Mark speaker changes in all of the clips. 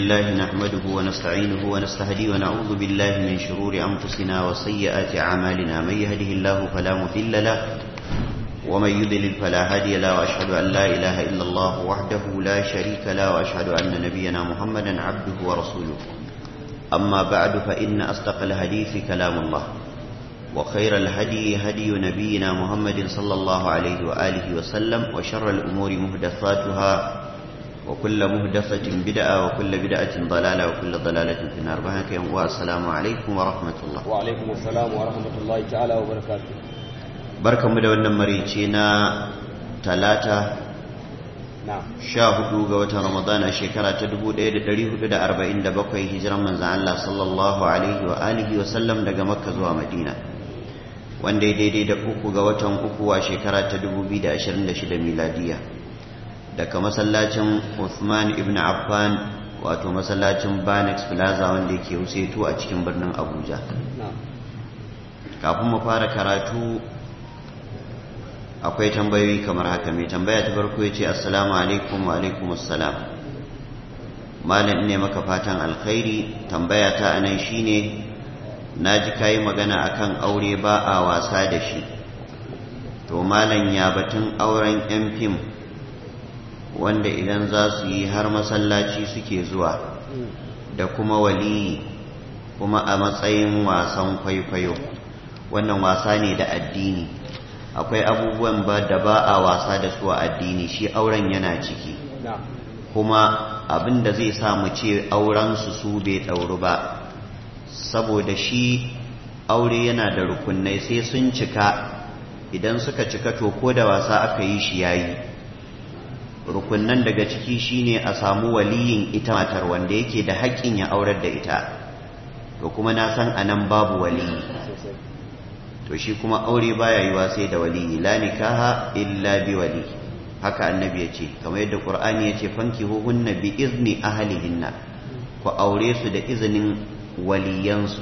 Speaker 1: لله نحمده ونستعينه ونستهديه ونعوذ بالله من شرور أنفسنا وسيئات أعمالنا من يهده الله فلا مضل له ومن يضلل فلا هادي له وأشهد أن لا إله إلا الله وحده لا شريك له وأشهد أن نبينا محمدا عبده ورسوله أما بعد فإن أصدق الحديث كلام الله وخير الهدي هدي نبينا محمد صلى الله عليه وآله وسلم وشر الأمور مهدثاتها وكل مهدثة بدعة وكل بدعة ضلالة وكل ضلالة في النار بهك والسلام عليكم ورحمة الله
Speaker 2: وعليكم السلام ورحمة الله تعالى وبركاته
Speaker 1: بركة مدونة مريتنا ثلاثة
Speaker 2: نعم
Speaker 1: sha hudu ga watan ramadana shekara ta dubu ɗaya da ɗari hudu da arba'in da bakwai hijiran manzan Allah sallallahu alaihi wa alihi wa sallam daga makka zuwa madina wanda ya daidai da uku ga watan uku a shekara ta dubu biyu da ashirin da shida miladiya daga masallacin Uthman ibn Affan wato masallacin Banex Plaza wanda yake Husetu a cikin birnin Abuja
Speaker 2: نعم
Speaker 1: kafin mu fara karatu akwai tambayoyi kamar haka mai tambaya ta farko ya ce assalamu alaikum wa alaikum assalam malam ne maka fatan alkhairi tambaya ta anan shine na ji kayi magana akan aure ba a wasa da shi to malam ya batun auren yan fim wanda idan za su yi har masallaci suke zuwa da kuma waliyi kuma a matsayin wasan kwaikwayo wannan wasa ne da addini akwai abubuwan ba da ba a wasa da su a addini shi auren yana ciki
Speaker 2: نعم
Speaker 1: kuma abin da zai sa mu ce auren su su bai ɗauru ba saboda shi aure yana da rukunai sai sun cika idan suka cika to ko da wasa aka yi shi yayi rukunnan daga ciki shine a samu waliyin ita matar wanda yake da haƙƙin ya aurar da ita to kuma na san anan babu waliyi
Speaker 2: sosai
Speaker 1: to shi kuma aure baya yiwa sai da waliyi la nikaha illa bi wali haka annabi ya ce kamar yadda qur'ani ya ce fankihuhunna bi izni ahlihinna ku aure su da izinin waliyansu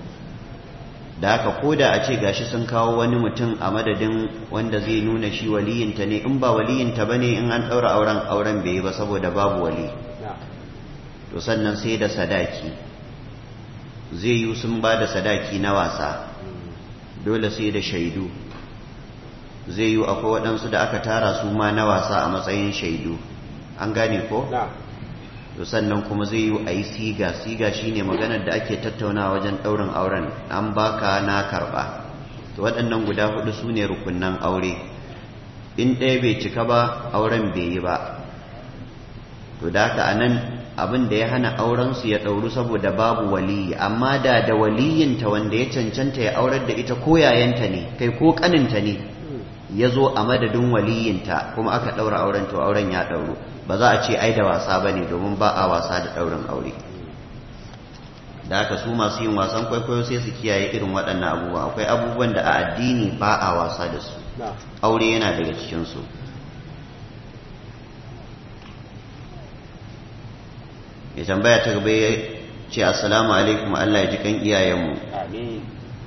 Speaker 1: da haka koda a ce gashi sun kawo wani mutum a madadin wanda zai nuna shi waliyinta ne in ba waliyinta bane in an daura auren auren bai yi ba saboda babu wali
Speaker 2: نعم
Speaker 1: to sannan sai da sadaki zai yi sun ba da sadaki na wasa dole sai da shaidu zai yi akwai waɗansu da aka tara su ma na wasa a matsayin shaidu an gane ko?
Speaker 2: نعم
Speaker 1: to sannan kuma zai yi a yi siga siga shine maganar da ake tattauna wajen ɗaurin auren an baka na karɓa to waɗannan guda hudu su ne rukunnan aure in ɗaya bai cika ba auren bai yi ba to da haka a nan abin da ya hana aurensu ya ɗauru saboda babu waliyi amma da da waliyinta wanda ya cancanta ya aurar da ita ko yayanta ne kai ko ƙaninta ne ya zo a madadin waliyinta kuma aka ɗaura auren to auren ya ɗauru ba za a ce ai da wasa ba ne domin ba a wasa da ɗaurin aure da haka su masu yin wasan kwaikwayo sai su kiyaye irin waɗannan abubuwa akwai abubuwan da a addini ba a wasa da su
Speaker 2: نعم
Speaker 1: aure yana daga cikinsu ya tambaya ta gaba ya ce assalamu alaikum Allah ya ji kan iyayenmu
Speaker 2: آمين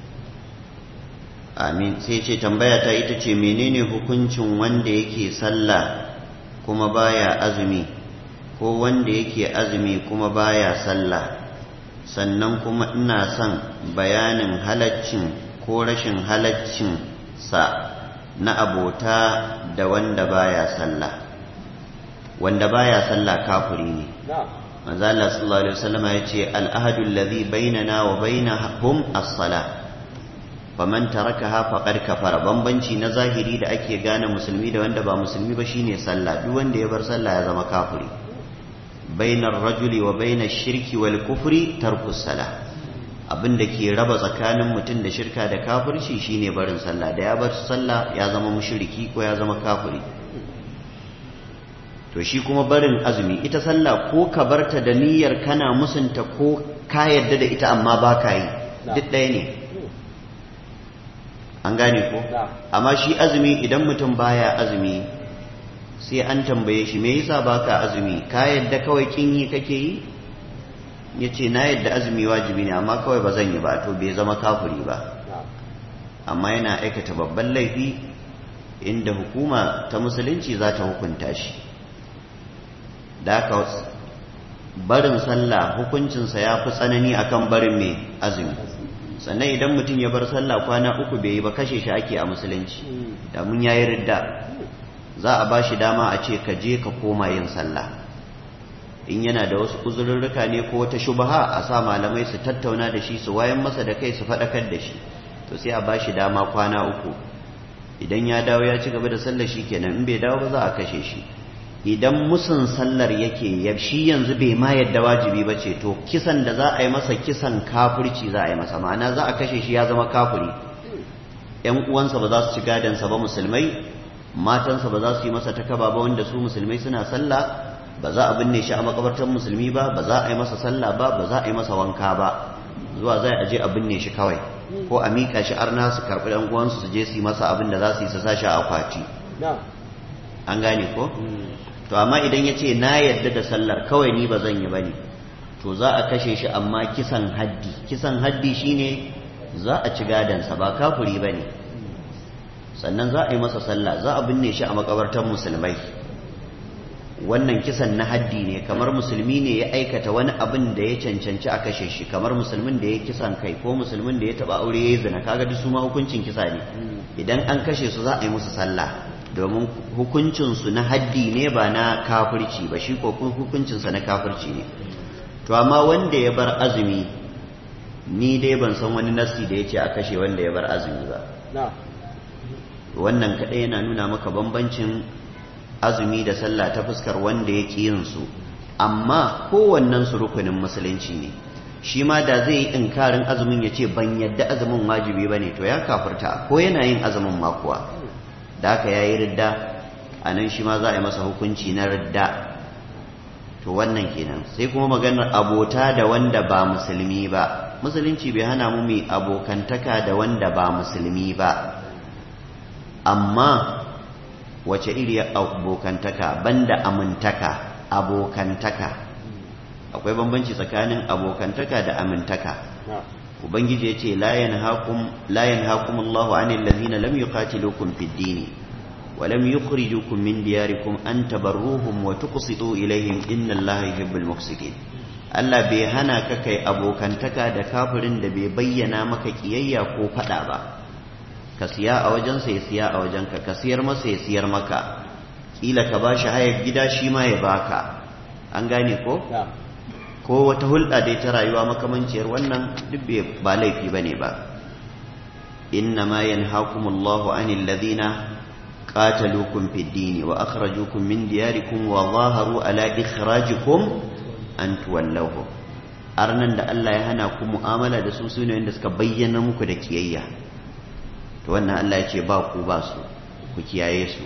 Speaker 1: amin sai ce tambaya ta ita ce menene hukuncin wanda yake sallah kuma baya azumi ko wanda yake azumi kuma baya sallah sannan kuma ina son bayanin halaccin ko rashin halaccin sa na abota da wanda baya sallah wanda baya sallah kafiri ne
Speaker 2: نعم
Speaker 1: manzo Allah sallallahu alaihi wasallam ya ce al-ahadu alladhi bainana wa bainahum as-salah faman tarakaha faqad kafara bambanci na zahiri da ake gane musulmi da wanda ba musulmi ba shine sallah duk wanda ya bar sallah ya zama kafiri bainar rajuli wa bainash shirki wal kufri tarkus salah abin da ke raba tsakanin mutum da shirka da kafirci shine barin sallah da ya bar sallah ya zama mushriki ko ya zama kafiri to shi kuma barin azumi ita sallah ko ka barta da niyyar kana musunta ko ka yadda da ita amma ba ka yi duk ɗaya ne an gane ko
Speaker 2: نعم
Speaker 1: amma shi azumi idan mutum baya azumi sai an tambaye shi me yasa baka azumi ka yadda kawai kin yi kake yi yace na yadda azumi wajibi ne amma kawai ba zan yi ba to bai zama kafiri ba
Speaker 2: نعم
Speaker 1: amma yana aikata babban laifi inda hukuma ta musulunci za ta hukunta shi da haka barin sallah hukuncinsa ya fi tsanani akan barin mai azumi sannan idan mutum ya bar sallah kwana uku bai yi ba kashe shi ake a musulunci da mun yayi ridda za a ba shi dama a ce ka je ka koma yin sallah in yana da wasu uzurrurruka ne ko wata shubaha a sa malamai su tattauna da shi su wayan masa da kai su faɗakar da shi to sai a ba shi dama kwana uku idan ya dawo ya ci gaba da sallar shi kenan in bai dawo ba za a kashe shi idan musun sallar yake ya shi yanzu bai ma yadda wajibi ba ce to kisan da za a yi masa kisan kafirci za a yi masa ma'ana za a kashe shi ya zama kafiri ‘yan uwansa ba za su ci gadansa ba musulmai matansa ba za su yi masa takaba ba wanda su musulmai suna sallah ba za a binne shi a makabartar musulmi ba ba za a yi masa sallah ba ba za a yi masa wanka ba zuwa zai aje a binne shi kawai ko a miƙa shi arna su karɓi ɗan uwansu su je su yi masa abin da za su yi su sa shi a akwati an gane ko to amma idan ya ce na yadda da sallar kawai ni ba zan yi ba ne to za a kashe shi amma kisan haddi kisan haddi shine za a ci gadansa ba kafuri ba ne sannan za a yi masa sallah za a binne shi a makabartar musulmai wannan kisan na haddi ne kamar musulmi ne ya aikata wani abin da ya cancanci a kashe shi kamar musulmin da ya kisan kai ko musulmin da ya taba aure ya yi zina kaga duk su ma hukuncin kisa ne idan an kashe su za a yi musu sallah domin hukuncinsu na haddi ne ba na kafirci ba shi ko hukuncinsa na kafirci ne to amma wanda ya bar azumi ni dai ban san wani nasi da ya ce a kashe wanda ya bar azumi ba wannan kaɗai yana nuna maka bambancin azumi da sallah ta fuskar wanda ya ƙi yin su amma kowannen su rukunin musulunci ne shi ma da zai yi inkarin azumin ya ce ban yadda azumin wajibi ba ne to ya kafirta ko yana yin azumin makuwa da haka ya yi ridda a nan shi ma za a yi masa hukunci na ridda to wannan kenan sai kuma maganar abota da wanda ba musulmi ba musulunci bai hana mu mai abokantaka da wanda ba musulmi ba amma wace iri abokantaka banda amintaka abokantaka akwai bambanci tsakanin abokantaka da amintaka ubangiji ya ce la yanhakum Allahu anil ladhina lam yuqatilukum fid din wa lam yukhrijukum min diyarikum an tabarruhum wa tuqsitu ilayhim inna Allaha yuhibbul muqsitin Allah bai hana ka kai abokantaka da kafirin da bai bayyana maka kiyayya ko fada ba ka siya a wajensa ya siya a wajenka ka siyar masa ya siyar maka kila ka bashi hayar gida shi ma ya baka an gane ko ko wata hulɗa dai ta rayuwa makamanciyar wannan duk ba laifi ba ne ba inna ma yanhakumullahu anil ladhina qataluukum fid din wa akhrajukum min diyarikum wa zaharu ala ikhrajikum an tuwallahu arnan da Allah ya hana ku mu'amala da su sune wanda suka bayyana muku da kiyayya to wannan Allah ya ce ba ku ba su ku kiyaye su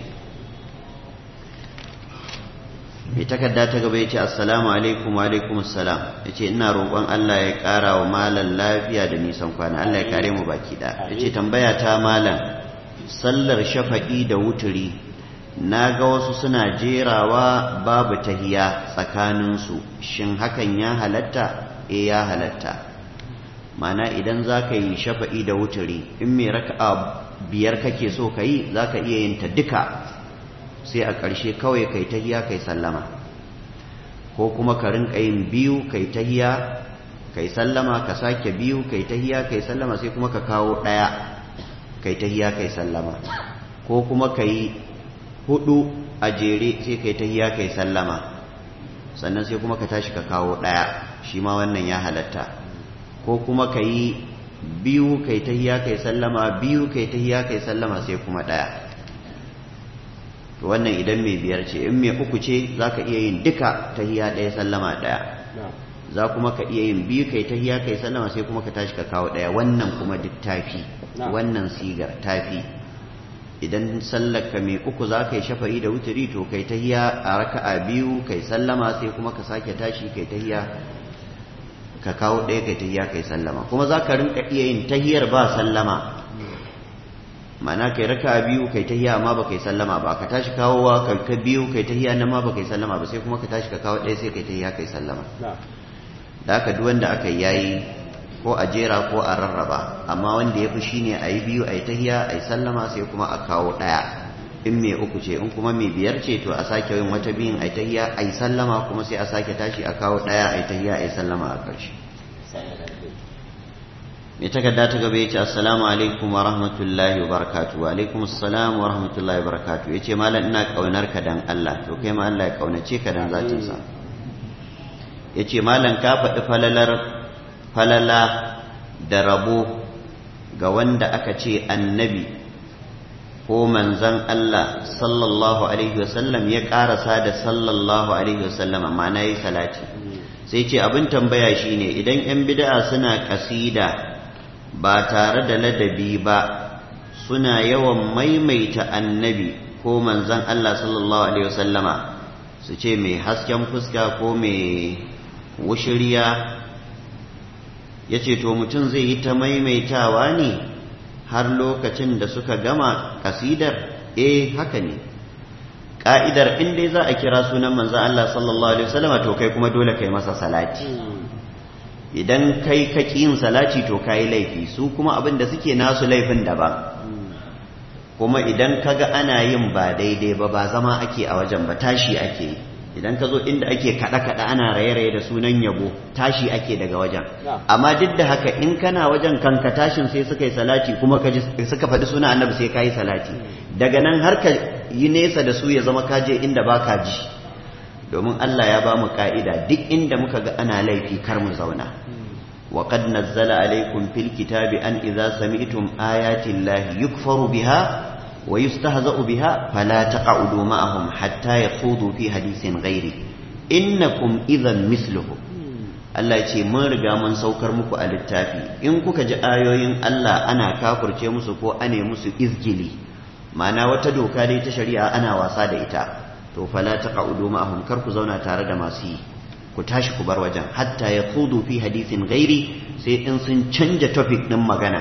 Speaker 1: mai takarda ta gaba ya ce assalamu alaikum wa alaikum assalam ya ce ina roƙon Allah ya ƙara wa malan lafiya da nisan kwana Allah ya kare mu baki da ya ce tambaya ta malan sallar shafa'i da wuturi na ga wasu suna jerawa babu tahiya tsakaninsu shin hakan ya halatta e ya halatta mana idan za ka yi shafa'i da wuturi in mai raka'a biyar kake so ka yi za ka iya yin ta duka sai a ƙarshe kawai kai tahiya kai sallama ko kuma ka rinka yin biyu kai tahiya kai sallama ka sake biyu kai tahiya kai sallama sai kuma ka kawo ɗaya kai tahiya kai sallama ko kuma ka yi hudu a jere sai kai tahiya kai sallama sannan sai kuma ka tashi ka kawo ɗaya shi ma wannan ya halatta ko kuma ka yi biyu kai tahiya kai sallama biyu kai tahiya kai sallama sai kuma ɗaya to wannan idan mai biyar ce in mai uku ce za ka iya yin duka tahiya ɗaya sallama ɗaya za kuma ka iya yin biyu kai tahiya kai sallama sai kuma ka tashi ka kawo ɗaya wannan kuma duk tafi wannan sigar tafi idan sallaka mai uku za ka yi shafa'i da wuturi to kai tahiya a raka'a biyu kai sallama sai kuma ka sake tashi kai tahiya ka kawo ɗaya kai tahiya kai sallama kuma za ka rinka iya yin tahiyar ba sallama ma'ana kai raka biyu kai tahiya amma ba kai sallama ba ka tashi kawowa ka biyu kai tahiya nan ma ba kai sallama ba sai kuma ka tashi ka kawo ɗaya sai kai tahiya kai sallama da haka duk wanda aka yayi ko a jera ko a rarraba amma wanda ya fi shine a yi biyu a yi tahiya a yi sallama sai kuma a kawo ɗaya in mai uku ce in kuma mai biyar ce to a sake yin wata biyun a tahiyya a yi sallama kuma sai a sake tashi a kawo ɗaya a yi tahiyya a yi sallama a ƙarshe mai takarda ta gaba ya ce assalamu alaikum wa rahmatullahi wa barakatu wa alaikum assalam wa rahmatullahi wa barakatu ya ce malam ina ƙaunar ka dan Allah to kai ma Allah ya ƙaunace ka dan zatinsa ya ce malam ka faɗi falalar falala da rabo ga wanda aka ce annabi ko manzan Allah sallallahu alaihi wasallam ya ƙarasa da sallallahu alaihi wasallam ma'ana yi salati sai ce abin tambaya shine idan 'yan bid'a suna ƙasida ba tare da ladabi ba suna yawan maimaita annabi ko manzan Allah sallallahu alaihi wasallama su ce mai hasken fuska ko mai wushiriya ya ce to mutum zai yi ta maimaitawa ne har lokacin da suka gama kasidar eh haka ne ƙa'idar in dai za a kira sunan manzan Allah sallallahu alaihi wasallama to kai kuma dole kai masa salati idan kai ka yin salati to kayi laifi su kuma abin da suke nasu laifin daban kuma idan kaga ana yin ba daidai ba ba zama ake a wajen ba tashi ake idan ka zo inda ake kaɗe-kaɗe ana raye-raye da sunan yabo tashi ake daga wajen amma duk da haka in kana wajen kanka tashin sai suka yi salati kuma ka suka faɗi suna annabi sai ka yi salati daga nan har ka yi nesa da su ya zama ka je inda ba ka ji domin Allah ya ba mu ka'ida duk inda muka ga ana laifi kar mu zauna wa qad nazzala alaykum fil kitabi an idza sami'tum ayati llahi yukfaru biha wa yustahza'u biha fala taq'udu ma'ahum hatta yaqudu fi hadithin ghairi innakum idhan misluhu Allah ce mun riga mun saukar muku a littafi in kuka ji ayoyin Allah ana kafurce musu ko ane musu izgili ma'ana wata doka dai ta shari'a ana wasa da ita to fala taq'udu ma'ahum kar ku zauna tare da masu yi ku tashi ku bar wajen hatta ya kudu fi hadisin gairi sai in sun canja topic din magana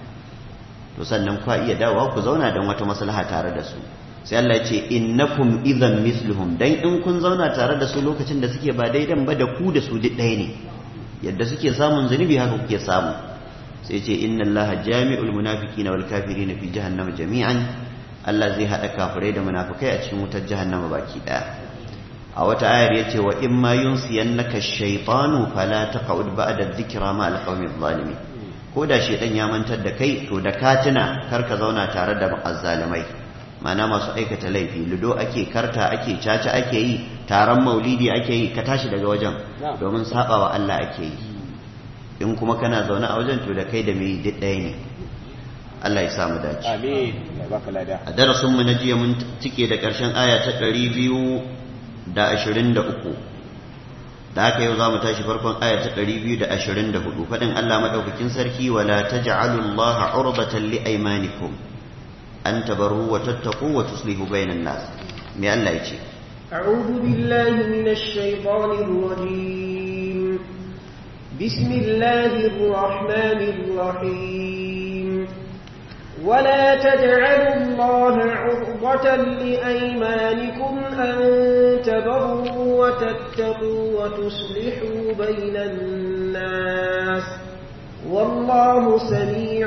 Speaker 1: to sannan ku iya dawowa ku zauna don wata maslaha tare da su sai Allah ya ce innakum idhan misluhum dan in kun zauna tare da su lokacin da suke ba daidan ba da ku da su duk ɗaya ne yadda suke samun zunubi haka kuke samu sai ce inna allaha jami'ul munafiqina wal kafirina fi jahannama jami'an Allah zai haɗa kafirai da munafukai a cikin wutar jahannama baki ɗaya a wata ayar yace wa in ma yunsiyannaka shaytanu fala taqud ba'da dhikra ma alqawmi zalimin ko da shaytan ya mantar da kai to da ka tuna kar ka zauna tare da azzalimai mana masu aikata laifi ludo ake karta ake caca ake yi taron maulidi ake yi ka tashi daga wajen domin sabawa Allah ake yi in kuma kana zaune a wajen to da kai da mai duk ɗaya ne Allah ya samu dace.
Speaker 2: Amin. Ya baka lada.
Speaker 1: A darasin mu na jiya mun cike da ƙarshen aya ta ɗari biyu da ashirin da uku. Da haka yau za mu tashi farkon aya ta ɗari biyu da ashirin da hudu. Faɗin Allah maɗaukakin sarki wala ta ja'alu Allah urbatan li aymanikum an tabarru wa tattaqu wa tuslihu bainan nas. Me Allah ya ce?
Speaker 3: أعوذ بالله من الشيطان الرجيم بسم الله الرحمن الرحيم ولا تجعلوا الله عرضة لأيمانكم أن تبروا وتتقوا وتصلحوا بين الناس والله سميع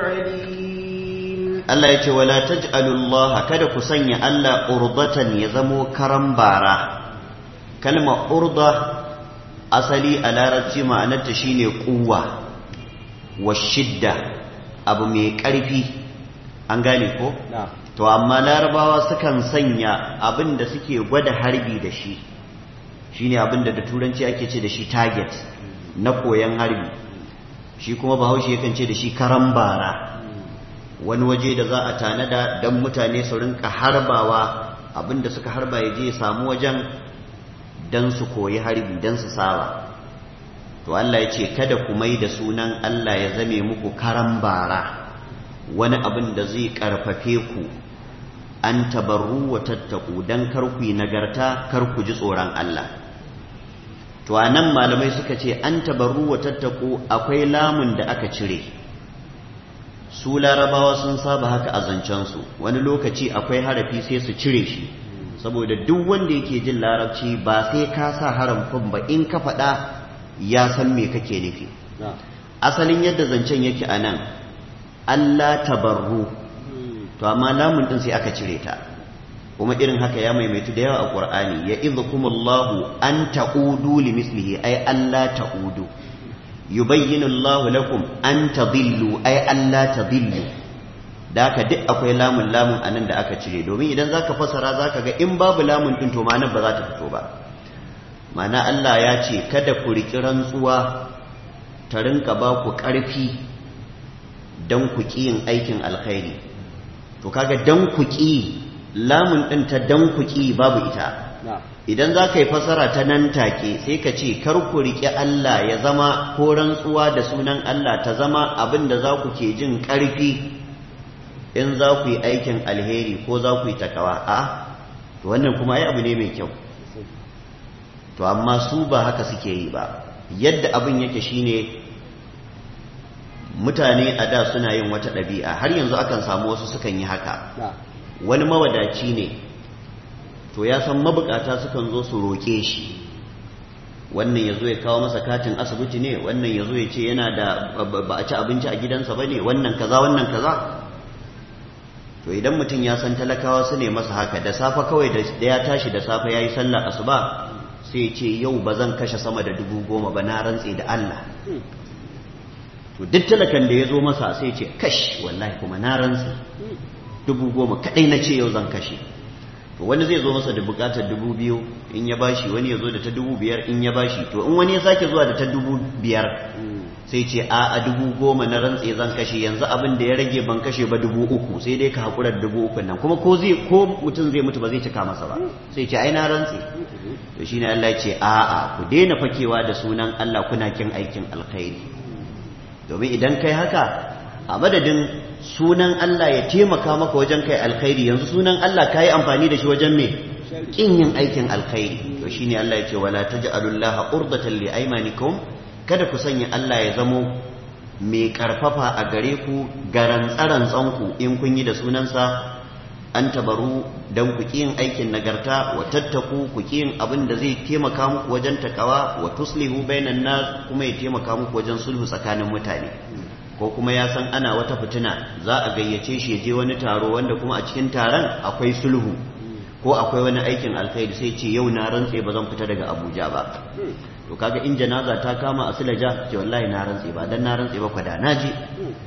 Speaker 3: عليم
Speaker 1: Allah ya ce wala taj'alullaha kada ku sanya Allah urdatan ya zamo karan bara kalma urda asali a larabci ma'anarta shine kuwa wa shidda abu mai ƙarfi an gane ko to amma larabawa sukan sanya abin da suke gwada harbi da shi shine abin da da turanci ake ce da shi target na koyan harbi shi kuma bahaushe yakan ce da shi karan bara wani waje da za a tanada don mutane su rinka harbawa abinda suka harba ya je samu wajen don su koyi harbi don su saba to Allah ya ce kada ku mai da sunan Allah ya zame muku karan bara wani abin da zai karfafe ku an tabarru wa tattaku don kar ku yi nagarta kar ku ji tsoron Allah to a nan malamai suka ce an tabarru wa tattaku akwai lamun da aka cire su larabawa sun saba haka a zancensu wani lokaci akwai harafi sai su cire shi saboda duk wanda yake jin larabci ba sai ka sa harafin ba in ka faɗa ya san me kake nufi asalin yadda zancen yake a nan Allah tabarru to amma lamun ɗin sai aka cire ta kuma irin haka ya maimaitu da yawa a Qur'ani ya idhukumullahu an ta'udu limislihi ay alla ta'udu yubayyinu Allahu lakum an tadillu ay alla tadillu da haka duk akwai lamun lamun anan da aka cire domin idan zaka fasara zaka ga in babu lamun din to ma'anar ba za ta fito ba ma'ana Allah ya ce kada ku riki rantsuwa ta rinka ba ku ƙarfi don ku ƙi yin aikin alkhairi to kaga don ku ƙi lamun ɗin ta don ku ƙi babu ita idan za ka yi fasara ta nan take sai ka ce kar ku riƙe Allah ya zama ko rantsuwa da sunan Allah ta zama abin da za ku ke jin ƙarfi in za ku yi aikin alheri ko za ku yi takawa a to wannan kuma ai abu ne mai kyau to amma su ba haka suke yi ba yadda abin yake shine mutane a da suna yin wata ɗabi'a har yanzu akan samu wasu sukan yi haka wani mawadaci ne to ya san mabukata sukan zo su roƙe shi wannan ya zo ya kawo masa katin asibiti ne wannan ya zo ya ce yana da ba a ci abinci a gidansa ba ne wannan kaza wannan kaza to idan mutum ya san talakawa su ne masa haka da safe kawai da ya tashi da safe ya yi sallar asuba sai ce yau ba zan kashe sama da dubu goma ba na rantse da Allah to duk talakan da ya zo masa sai ce kash wallahi kuma na rantse dubu goma kadai na ce yau zan kashe to wani zai zo masa da bukatar dubu biyu in ya bashi wani ya zo da ta dubu biyar in ya bashi to in wani ya sake zuwa da ta dubu biyar sai ce a a dubu goma na rantse zan kashe yanzu abin da ya rage ban kashe ba dubu uku sai dai ka haƙura da dubu uku nan kuma ko zai ko mutum zai mutu ba zai cika masa ba sai ce ai na rantse to shine Allah ya ce a a ku daina fakewa da sunan Allah kuna kin aikin alkhairi domin idan kai haka a madadin sunan Allah ya taimaka maka wajen kai alkhairi yanzu sunan Allah ka yi amfani da shi wajen me kin yin aikin alkhairi to shine Allah ya ce wala taj'alullaha urdatan li aymanikum kada ku sanya Allah ya zamo mai karfafa a gare ku garan tsarantsonku in kun yi da sunansa an tabaru don ku yin aikin nagarta wa tattaku ku yin abin da zai taimaka muku wajen takawa wa tuslihu bainan nas kuma ya taimaka muku wajen sulhu tsakanin mutane ko kuma ya san ana wata fitina za a gayyace shi ya je wani taro wanda kuma a cikin taron akwai sulhu ko akwai wani aikin alkhairi sai ce yau na rantse ba zan fita daga Abuja ba to kaga in janaza ta kama a Silaja ce wallahi na rantse ba dan na rantse ba kwada na je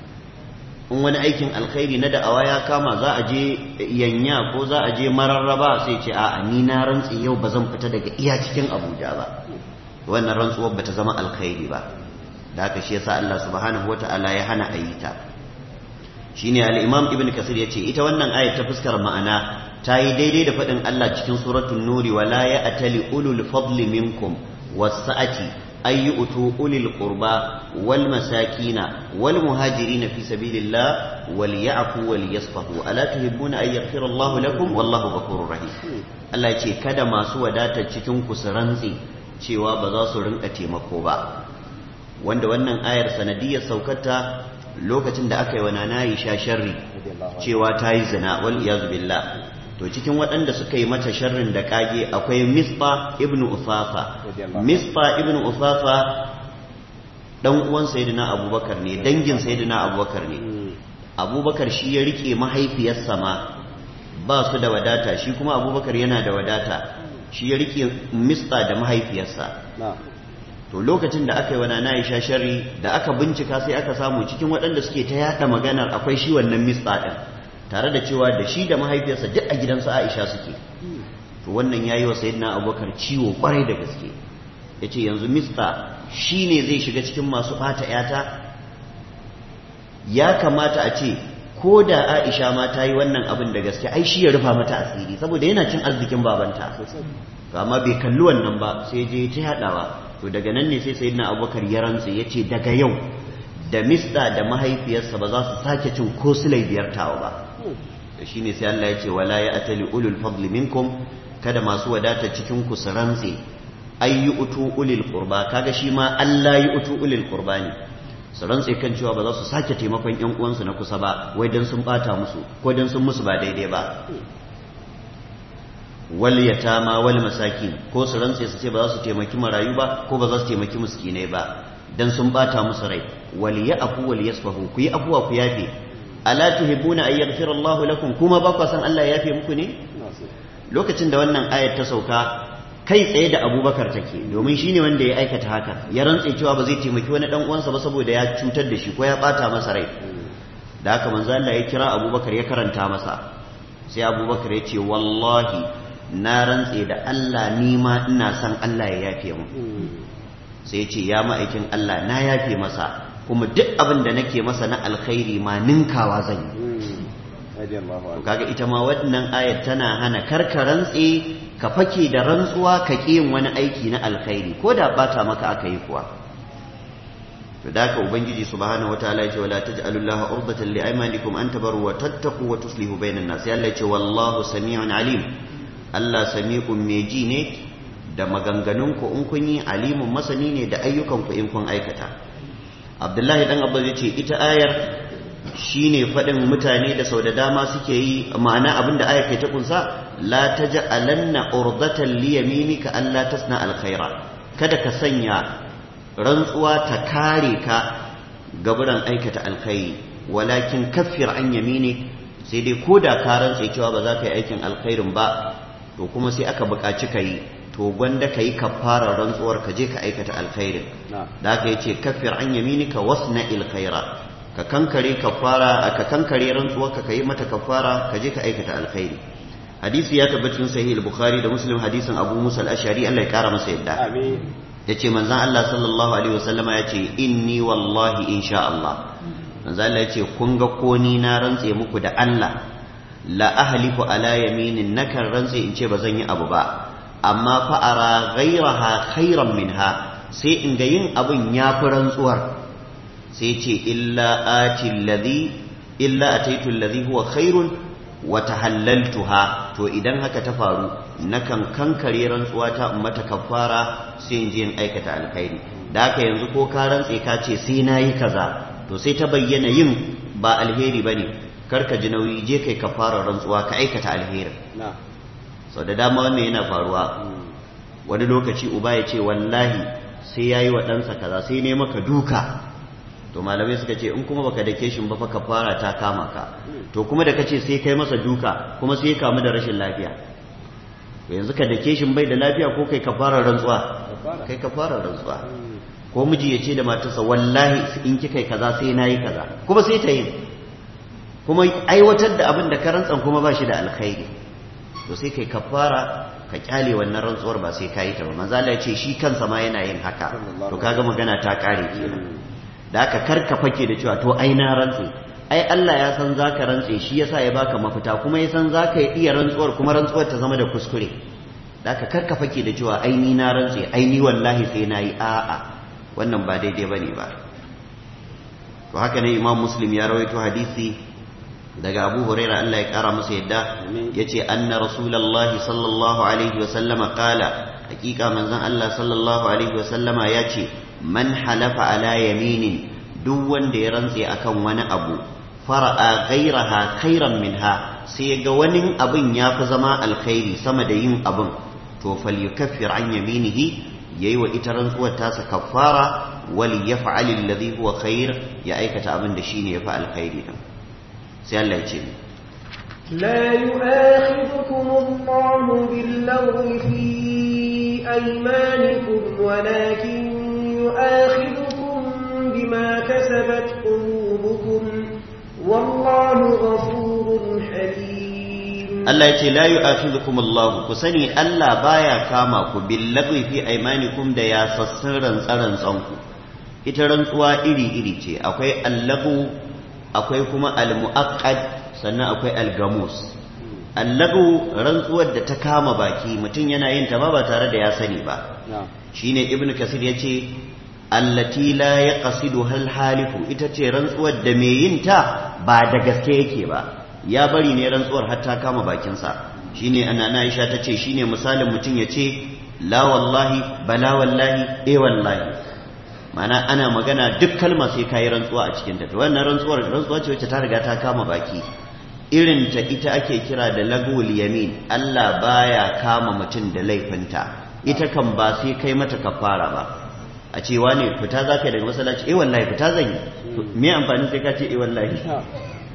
Speaker 1: in wani aikin alkhairi na da'awa ya kama za a je yanya ko za a je mararraba sai ce a'a ni na rantse yau ba zan fita daga iya cikin Abuja ba wannan rantsuwar bata zama alkhairi ba da haka shi yasa Allah subhanahu wata'ala ya hana a yi ta shine al-Imam Ibn Kasir yace ita wannan ayat ta fuskar ma'ana ta yi daidai da faɗin Allah cikin suratul Nuri wala ya'tali ulul fadli minkum was-sa'ati ay yu'tu ulil qurba wal masakina wal muhajirin fi sabilillah wal ya'fu wal yasfahu ala tuhibbuna ay yaghfira Allah lakum wallahu ghafurur rahim Allah ce kada masu wadatar cikin ku su rantsi cewa ba za su rinka taimako ba wanda wannan ayar sanadiyar saukarta lokacin da aka yi wa nana Aisha sharri cewa ta yi zina wal iyazu billah to cikin waɗanda suka yi mata sharrin da kage akwai Misba ibn Ufafa Misba ibn Ufafa dan uwan sayyidina Abubakar ne dangin sayyidina Abubakar ne Abubakar shi ya rike mahaifiyarsa ma ba su da wadata shi kuma Abubakar yana da wadata shi ya rike Misba da mahaifiyarsa to lokacin da aka yi wa nana Aisha sharri da aka bincika sai aka samu cikin waɗanda suke ta yada maganar akwai shi wannan Misba din tare da cewa da shi da mahaifiyarsa duk a gidansu Aisha suke to wannan yayi wa sayyidina Abubakar ciwo kwarai da gaske yace yanzu Misba shine zai shiga cikin masu bata yata ya kamata a ce ko da Aisha ma ta yi wannan abin da gaske ai shi ya rufa mata asiri saboda yana cin arzikin babanta to amma bai kalli wannan ba sai je ta yadawa to daga nan ne sai sayyidina Abubakar ya rantsa yace daga yau da Misda da mahaifiyarsa ba za su sake cin ko sulai biyar tawa ba da shi ne sai Allah ya ce wala ya atali ulul fadli minkum kada masu wadata cikin ku su rantse ay yu'tu ulil qurba kaga shi ma Allah yu'tu ulil qurba ne su rantse kan cewa ba za su sake taimakon ƴan uwansu na kusa ba wai dan sun bata musu ko dan sun musu ba daidai ba wal yatama wal masakin ko su rantse su ce ba za su taimaki marayu ba ko ba za su taimaki miskinai ba dan sun bata musu rai wal ya'fu wal yasfahu ku yi afuwa ku yafe ala tuhibbuna an yaghfira Allahu lakum kuma ba ku san Allah ya yafe muku ne lokacin da wannan ayat ta sauka kai tsaye da abubakar take domin shi ne wanda ya aikata haka ya rantse cewa ba zai taimaki wani dan uwansa ba saboda ya cutar da shi ko ya bata masa rai da haka manzo Allah ya kira abubakar ya karanta masa sai abubakar ya ce wallahi na rantse da Allah ni ma ina son Allah ya yafe mu sai ya ce ya ma'aikin Allah na yafe masa kuma duk abin da nake masa na alkhairi ma ninkawa zan yi kaga ita ma wannan ayat tana hana karka rantse ka fake da rantsuwa ka ƙi yin wani aiki na alkhairi ko da bata maka aka yi kuwa to da ka ubangiji subhanahu wataala ya ce wala taj'alu llaha urdatan li aymanikum an tabaru wa tattaqu wa tuslihu bainan nas Allah ya ce wallahu sami'un alim Allah sami'un mai ji ne da maganganun ku in kun yi alimun masani ne da ayyukan ku in kun aikata Abdullahi dan Abbas ya ce ita ayar shine faɗin mutane da sau da dama suke yi ma'ana abinda ayar ke ta kunsa la taj'alanna urdatan li yaminika alla tasna alkhaira kada ka sanya rantsuwa ta kare ka gaburan aikata alkhairi walakin kaffir an yamini sai dai koda ka rantse cewa ba za ka yi aikin alkhairin ba to kuma sai aka buƙaci ka yi to gwanda ka yi kafarar rantsuwar ka je ka aikata alkhairin da aka yi ce kaffir an yaminika wasna alkhaira ka kankare kafara ka kankare rantsuwar ka yi mata kafara ka je ka aikata alkhairi hadisi ya tabbacin sahih al-bukhari da muslim hadisin abu musa al-ashari Allah ya kara masa yadda yace manzon Allah sallallahu alaihi wasallama yace inni wallahi insha Allah manzon Allah yace kun ga ko ni na rantse muku da Allah la ahlifu ala yaminin nakan rantse in ce ba zan yi abu ba amma fa ara ghayraha khairan minha sai in ga yin abun yafi rantsuwar sai ce illa ati alladhi illa ataitu alladhi huwa khairun wa tahallaltuha to idan haka ta faru nakan kankare rantsuwa ta mata kafara sai in je in aikata alkhairi da haka yanzu ko ka rantse ka ce sai nayi kaza to sai ta bayyana yin ba alheri bane karka ji nauyi je kai kafara rantsuwa ka aikata alheri sau da dama wannan yana faruwa wani lokaci uba ya ce wallahi sai yayi wa ɗansa kaza sai ne maka duka to malamai suka ce in kuma baka dake shi ba fa kafara ta kama ka to kuma da kace sai kai masa duka kuma sai ya kamu da rashin lafiya to yanzu ka dake shi bai da lafiya ko kai kafara rantsuwa kai kafara rantsuwa ko miji ya ce da matarsa wallahi in kika kaza sai nayi kaza kuma sai ta yi kuma aiwatar da abin da ka rantsan kuma ba shi da alkhairi to sai kai kafara ka kyale wannan rantsuwar ba sai ka yi ta ba manzo Allah ya ce shi kansa ma yana yin haka to kaga magana ta kare kenan da aka karka fake da cewa to ai na rantse ai Allah ya san zaka rantse shi yasa ya baka mafita kuma ya san zaka iya rantsuwar kuma rantsuwar ta zama da kuskure da aka karka fake da cewa ai ni na rantse ai ni wallahi sai nayi a'a wannan ba daidai bane ba to haka ne Imam Muslim ya rawaito hadisi daga Abu Huraira Allah ya kara masa yadda yace anna Rasulullahi sallallahu alaihi wa sallama qala hakika manzon Allah sallallahu alaihi wa sallama yace man halafa ala yaminin duk wanda ya rantse akan wani abu fara'a ghairaha khairan minha sai ga wani abin ya fi zama alkhairi sama da yin abin to falyukaffir an yaminihi yayi wa ita rantsuwar tasa kaffara wal yaf'al alladhi huwa khair ya aikata abin da shine yafi alkhairi din sai Allah ya ce
Speaker 3: لا يؤاخذكم الله باللغو في أيمانكم ولكن يؤاخذكم بما كسبت قلوبكم والله غفور حليم
Speaker 1: Allah ya ce la yu'akhidhukum Allah ku sani Allah baya kama ku billagwi fi aymanikum da ya sassan rantsaran tsanku ita rantsuwa iri iri ce akwai allagu akwai kuma almuaqqad sannan akwai algamus allagu rantsuwar da ta kama baki mutum yana yin ta ba ba tare da ya sani ba shine ibnu kasir yace allati la yaqsidu hal halifu ita ce rantsuwar da mai yin ta ba da gaske yake ba ya bari ne rantsuwar har ta kama bakinsa shine ana na Aisha ta ce shine misalin mutum ya ce la wallahi bala wallahi eh wallahi mana ana magana duk kalma sai kayi rantsuwa a cikin ta to wannan rantsuwar rantsuwa ce wacce ta riga ta kama baki irin ta ita ake kira da lagul yamin Allah baya kama mutum da laifinta ita kan ba sai kai mata kafara ba a cewa ne fita za ka yi daga masallaci eh wallahi fita zan yi me amfani sai ka ce eh wallahi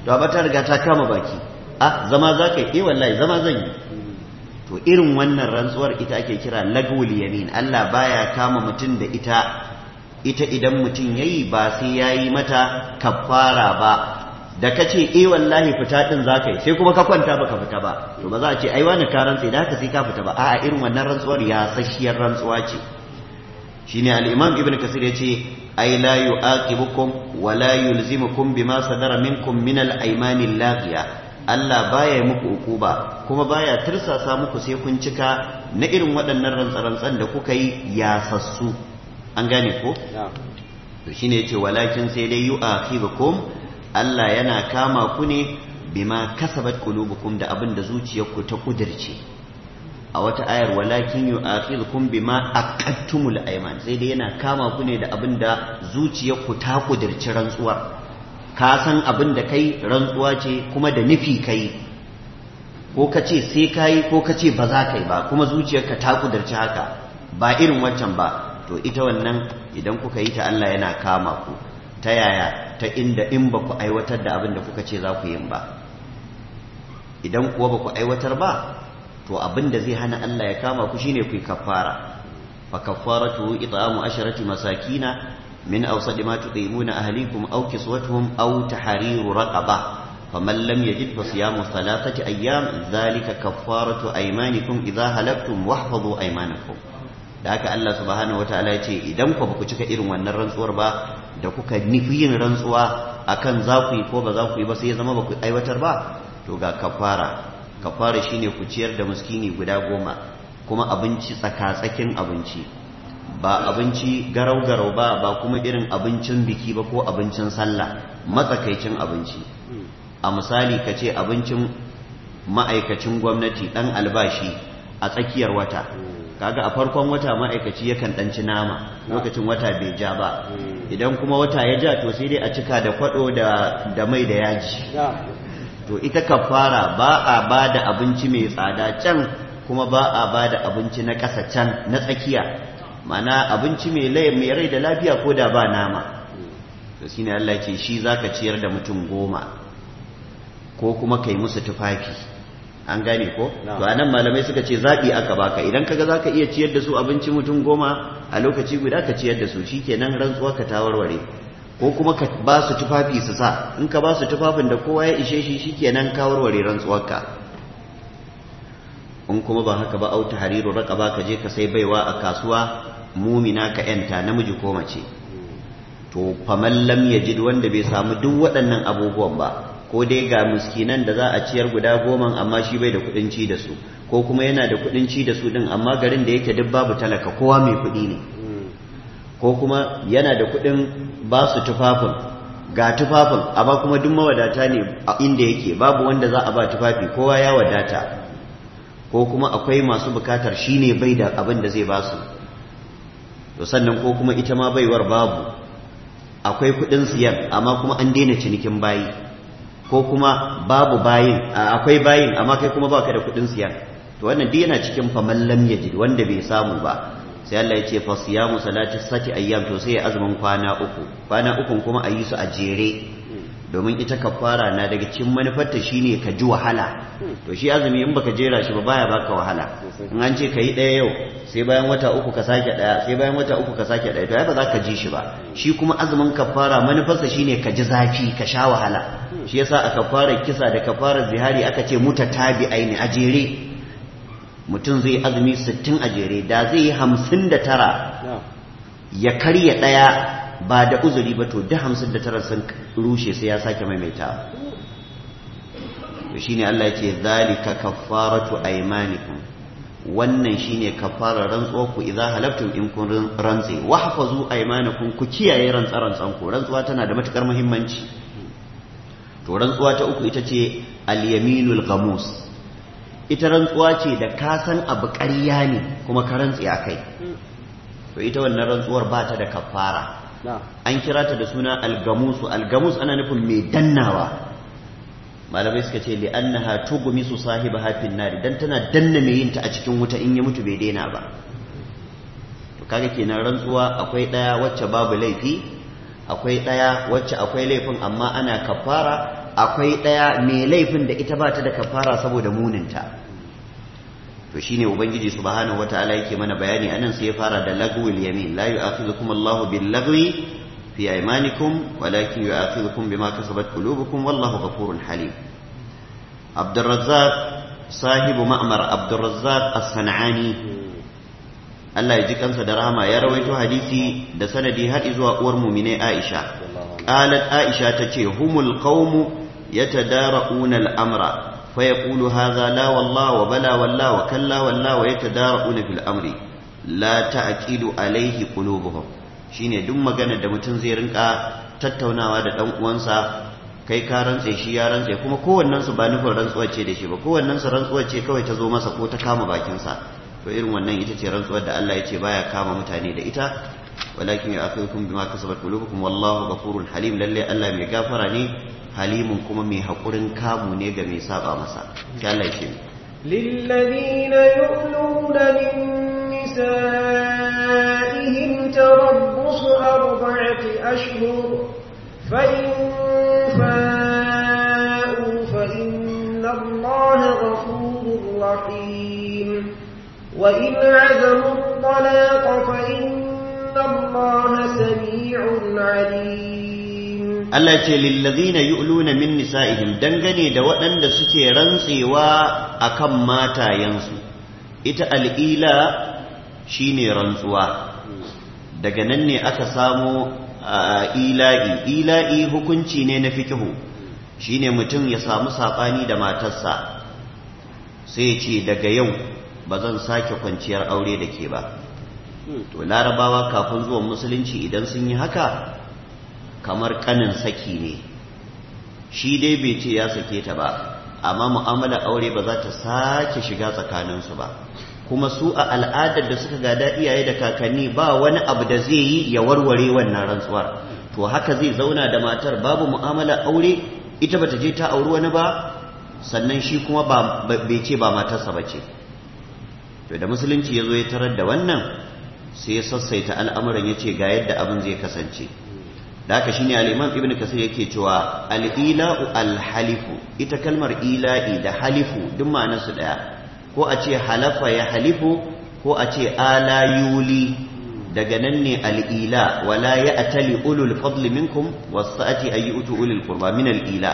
Speaker 1: to amma ta riga ta kama baki ah zama za ka yi eh wallahi zama zan yi to irin wannan rantsuwar ita ake kira lagwul yamin Allah baya kama mutum da ita ita idan mutum yayi ba sai yayi mata kafara ba da ka ce eh wallahi fita din za ka yi sai kuma ka kwanta baka fita ba to ba za a ce ai wani ka rantsa da haka sai ka fita ba a'a irin wannan rantsuwar ya sashiyar rantsuwa ce shine al-imam ibn kasir ya ce ai la yu'aqibukum wa la yulzimukum bima sadara minkum min al-aymani al-laghiya Allah baya muku ukuba kuma baya tirsasa muku sai kun cika na irin waɗannan rantsarantsan da kuka yi yasassu an gane ko to shine yace walakin sai dai yu'akhirukum Allah yana kama ku ne bima kasabat qulubukum da abin da zuciyarku ta kudirce a wata ayar walakin yu'akhirukum bima aqattumul ayman sai dai yana kama ku ne da abin da zuciyarku ta kudirce rantsuwar ka san abin da kai rantsuwa ce kuma da nufi kai ko ka ce sai kai ko ka ce ba za ka yi ba kuma zuciyarka ta kudirce haka ba irin waccan ba to ita wannan idan kuka yi ta Allah yana kama ku ta yaya ta inda in ba ku aiwatar da abin da kuka ce za ku yin ba idan kuwa ba ku aiwatar ba to abin da zai hana Allah ya kama ku shine ku yi kafara fa kafaratu it'amu asharati masakina min awsadi ma tuqimuna ahlikum aw kiswatuhum aw tahriru raqaba faman lam yajid fa siyamu thalathati ayyam dhalika kafaratu aymanikum idha halaftum wahfazu aymanakum da haka Allah subhanahu wataala ya ce idan ku ku cika irin wannan rantsuwar ba da kuka nufi yin rantsuwa akan za ku yi ko ba za ku yi ba sai ya zama ba ku aiwatar ba to ga kafara kafara shine ku ciyar da miskini guda goma kuma abinci tsaka-tsakin abinci ba abinci garau-garau ba ba kuma irin abincin biki ba ko abincin sallah matsakaicin abinci a misali ka ce abincin ma'aikacin gwamnati ɗan albashi a tsakiyar wata kaga a farkon wata ma'aikaci yakan ɗanci nama lokacin wata bai ja ba idan kuma wata ya ja to sai dai a cika da kwado da mai da yaji to ita kafara ba a ba da abinci mai tsada can kuma ba a ba da abinci na ƙasa can na tsakiya mana abinci mai mai rai da lafiya ko da ba nama to shine Allah ce shi zaka ciyar da mutum goma ko kuma kai musu tufafi an gane ko to anan malamai suka ce zabi aka baka idan kaga zaka iya ciyar da su abinci mutum goma a lokaci guda ka ciyar da su shikenan rantsuwa ka ta warware ko kuma ka ba su tufafi su sa in ka ba su tufafin da kowa ya ishe shi shikenan ka warware rantsuwarka in kuma ba haka ba auta hariru raqaba ka je ka sai baiwa a kasuwa mumina ka yanta namiji ko mace to faman lam yajid wanda bai samu duk waɗannan abubuwan ba ko dai ga miskinan da za a ciyar guda goma amma shi bai da kuɗin ci da su ko kuma yana da kuɗin ci da su din amma garin da yake duk babu talaka kowa mai kuɗi ne ko kuma yana da kuɗin ba su tufafin ga tufafin amma kuma duk mawadata ne a inda yake babu wanda za a ba tufafi kowa ya wadata ko kuma akwai masu bukatar shi ne bai da abin da zai ba su to sannan ko kuma ita ma baiwar babu akwai kuɗin siyan amma kuma an daina cinikin bayi ko kuma babu bayin akwai bayin amma kai kuma baka da kuɗin siyan to wannan duk yana cikin faman lam yajid wanda bai samu ba sai Allah ya ce fa siyamu salati sati ayyam to sai ya azumin kwana uku kwana uku kuma a yi su a jere domin ita kafara na daga cikin manufarta shine ka ji wahala to shi azumi in baka jera shi ba baya baka wahala in an ce ka yi ɗaya yau sai bayan wata uku ka sake ɗaya sai bayan wata uku ka sake ɗaya to ai ba za ka ji shi ba shi kuma azumin kafara manufarsa shine ka ji zafi ka sha wahala shi yasa a kafarar kisa da kafarar zihari aka ce mutatabi'ai ne a jere mutum zai azumi sittin a jere da zai yi hamsin da tara ya karya ɗaya ba da uzuri ba to duk hamsin da tara sun rushe sai ya sake maimaita to shine Allah ya ce zalika kaffaratu aymanikum wannan shine kafarar rantsuwar ku idza halaftum in kun rantsi wahfazu aymanakum ku kiyaye rantsarantsan ku rantsuwa tana da matukar muhimmanci to rantsuwa ta uku ita ce al-yaminul ghamus ita rantsuwa ce da ka san abu ƙarya ne kuma ka rantsi a kai to ita wannan rantsuwar ba ta da kafara an kira ta da suna algamusu algamus ana nufin mai dannawa malamai suka ce li annaha tughmisu sahibaha fin nar dan tana danna mai yin ta a cikin wuta in ya mutu bai daina ba to kaga kenan rantsuwa akwai daya wacce babu laifi akwai daya wacce akwai laifin amma ana kafara akwai ɗaya mai laifin da ita ba ta da kafara saboda muninta to shine ubangiji subhanahu wataala yake mana bayani anan sai ya fara da lagwil yamin la yu'akhidhukum Allahu bil lagwi fi aymanikum walakin yu'akhidhukum bima kasabat qulubukum wallahu ghafurun halim Abdurrazzaq sahibu ma'mar Abdurrazzaq as-San'ani Allah ya ji kansa da rahama ya rawaito hadisi da sanadi har zuwa uwar mu'mine Aisha qalat Aisha tace humul qaumu yatadara'una al-amra فيقول هذا لا والله وبلا والله وكلا والله ويتدارؤون في الأمر لا تأكيد عليه قلوبهم shine duk magana da mutum zai rinka tattaunawa da dan uwansa kai ka rantse shi ya rantse kuma kowannen su ba nufin rantsuwar ce da shi ba kowannen su rantsuwar ce kawai ta zo masa ko ta kama bakin sa to irin wannan ita ce rantsuwar da Allah ya ce baya kama mutane da ita walakin ya'khudhukum bima kasabat qulubukum wallahu ghafurun halim lalle Allah mai gafara ne halimun kuma mai haƙurin kamu ne ga mai saba masa sai Allah ce
Speaker 3: للذين يؤلون من نسائهم تربص أربعة أشهر فإن فاءوا فإن الله غفور رحيم وإن عزموا الطلاق فإن الله سميع عليم
Speaker 1: Allah ce lillazina yu'luna min nisa'ihim dangane da waɗanda suke rantsewa akan matayensu ita al'ila shine rantsuwa daga nan ne aka samo ila'i ila'i hukunci ne na fikihu shine mutum ya samu saɓani da matarsa sai ce daga yau ba zan sake kwanciyar aure da ke ba to larabawa kafin zuwan musulunci idan sun yi haka kamar kanin saki ne shi dai bai ce ya sake ta ba amma mu'amala aure ba za ta sake shiga tsakaninsu ba kuma su a al'adar da suka gada iyaye da kakanni ba wani abu da zai yi ya warware wannan rantsuwar to haka zai zauna da matar babu mu'amala aure ita bata je ta auri wani ba sannan shi kuma bai ce ba matarsa ba ce to da musulunci ya zo ya tarar da wannan sai ya sassaita al'amuran ya ce ga yadda abin zai kasance da haka shine al-imam ibnu kasir yake cewa al-ila'u al-halifu ita kalmar ila'i da halifu duk ma'anar su daya ko a ce halafa ya halifu ko a ce ala yuli daga nan ne al-ila wala ya'tali ulul fadli minkum was-sa'ati ay yu'tu ulul qurba min al-ila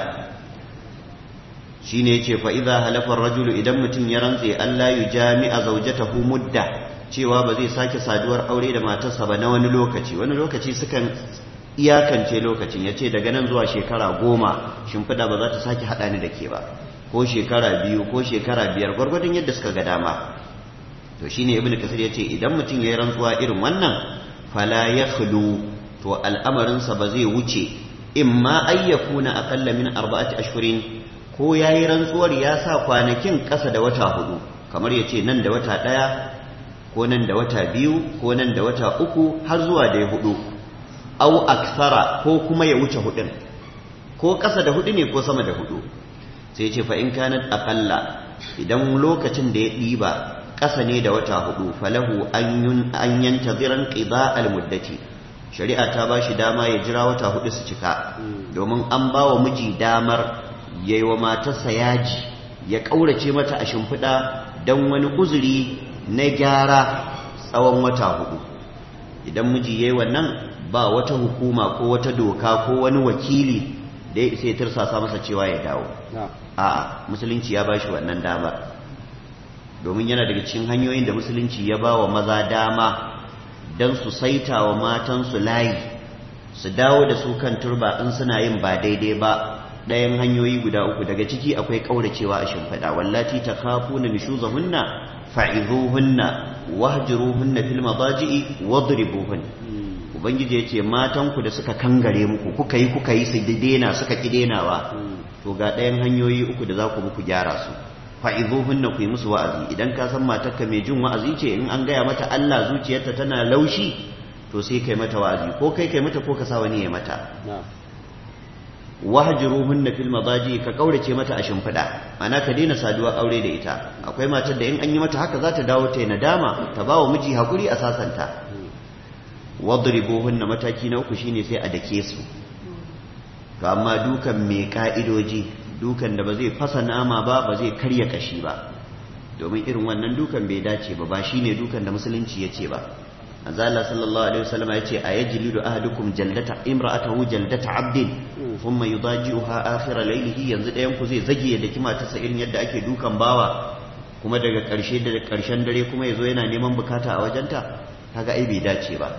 Speaker 1: shine yace fa idza halafa ar-rajulu idan mutun ya rantse Allah yujami'a zawjatahu mudda cewa ba zai sake saduwar aure da matarsa ba na wani lokaci wani lokaci sukan iyakance lokacin ya ce daga nan zuwa shekara goma shimfiɗa ba za ta sake haɗa ni da ke ba ko shekara biyu ko shekara biyar gwargwadon yadda suka ga dama to shine ibnu kasir ya ce idan mutum ya yi rantsuwa irin wannan fala ya to al'amarinsa ba zai wuce in ma ayyakuna aƙalla min arba'ati ashhurin ko ya yi rantsuwar ya sa kwanakin ƙasa da wata hudu kamar ya ce nan da wata ɗaya ko nan da wata biyu ko nan da wata uku har zuwa da hudu au aksara ko kuma ya wuce hudun ko ƙasa da hudu ne ko sama da hudu sai ce fa in kanat aqalla idan lokacin da ya ɗiba ƙasa ne da wata hudu falahu an yantaziran qida al muddati shari'a ta ba shi dama ya jira wata hudu su cika domin an ba wa miji damar yayi wa matarsa yaji ya ƙaurace mata a shimfiɗa don wani uzuri na gyara tsawon wata hudu idan miji yayi wannan ba wata hukuma ko wata doka ko wani wakili da ya isa ya tirsasa masa cewa ya dawo a'a musulunci ya bashi wannan dama domin yana daga cikin hanyoyin da musulunci ya ba wa maza dama don su saita wa matansu layi su dawo da su kan turba in suna yin ba daidai ba ɗayan hanyoyi guda uku daga ciki akwai ƙauracewa a shimfiɗa wallati ta kafu na nishuzahunna fa'izuhunna wahjuruhunna fil madaji'i wadribuhunna ubangiji ya ce matanku da suka kangare muku kuka yi kuka yi su dena suka ki denawa to ga ɗayan hanyoyi uku da za ku muku gyara su fa'izuhunna ku yi musu wa'azi idan ka san matarka mai jin wa'azi ce in an gaya mata Allah zuciyarta tana laushi to sai kai mata wa'azi ko kai kai mata ko ka sa wani ya mata wahjuruhunna fil madaji ka kaurace mata a shimfiɗa ana ka daina saduwa aure da ita akwai matar da in an yi mata haka za ta dawo ta yi nadama ta ba wa miji hakuri a sasanta wadribuhunna mataki na uku shine sai a dake su to amma dukan mai ka'idoji dukan da ba zai fasa nama ba ba zai karya kashi ba domin irin wannan dukan bai dace ba ba shine dukan da musulunci ya ce ba azalla sallallahu alaihi wasallam ya ce ayajlidu ahadukum jaldata imra'atahu jaldata abdin thumma yudaji'uha akhir laylihi yanzu ɗayan ku zai zage ya daki matarsa irin yadda ake dukan bawa kuma daga ƙarshe da ƙarshen dare kuma yazo yana neman bukata a wajenta kaga ai bai dace ba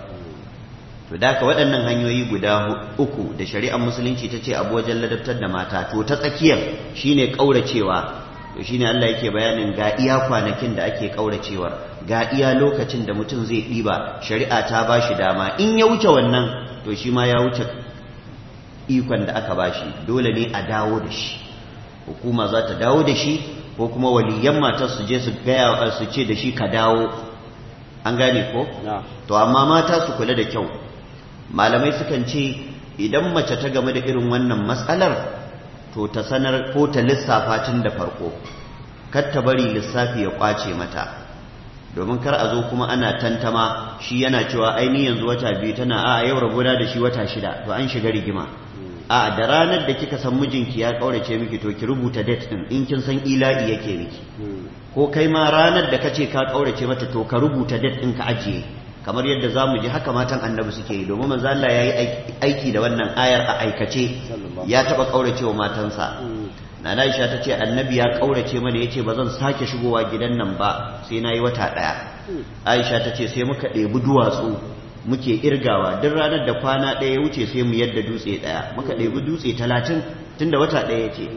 Speaker 1: to da ka waɗannan hanyoyi guda uku da shari'ar musulunci ta ce abu wajen ladabtar da mata to ta tsakiyar shine ƙauracewa to shine Allah yake bayanin ga iya kwanakin da ake ƙauracewar ga iya lokacin da mutum zai ɗiba shari'a ta ba shi dama in ya wuce wannan to shi ma ya wuce ikon da aka ba shi dole ne a dawo da shi hukuma za ta dawo da shi ko kuma waliyan matar su je su gaya su ce da shi ka dawo an gane ko to amma mata su kula da kyau malamai sukan ce idan mace ta game da irin wannan matsalar to ta sanar ko ta lissafa tun da farko kar ta bari lissafi ya kwace mata domin kar a zo kuma ana tantama shi yana cewa aini yanzu wata biyu tana a yau rabona da shi wata shida to an shiga rigima a da ranar da kika san mijinki ya kaurace miki to ki rubuta date din in kin san ila'i yake miki ko kai ma ranar da kace ka kaurace mata to ka rubuta date din ka ajiye kamar yadda zamu ji haka matan annabi suke yi domin manzo Allah yayi aiki da wannan ayar a aikace ya taba kauracewa matansa Nana Aisha ta ce annabi ya kaurace mana yace ba zan sake shigowa gidan nan ba sai nayi wata daya Aisha ta ce sai muka ɗebi duwatsu muke irgawa duk ranar da kwana ɗaya ya wuce sai mu yadda dutse ɗaya muka ɗebi dutse talatin tunda wata ɗaya ce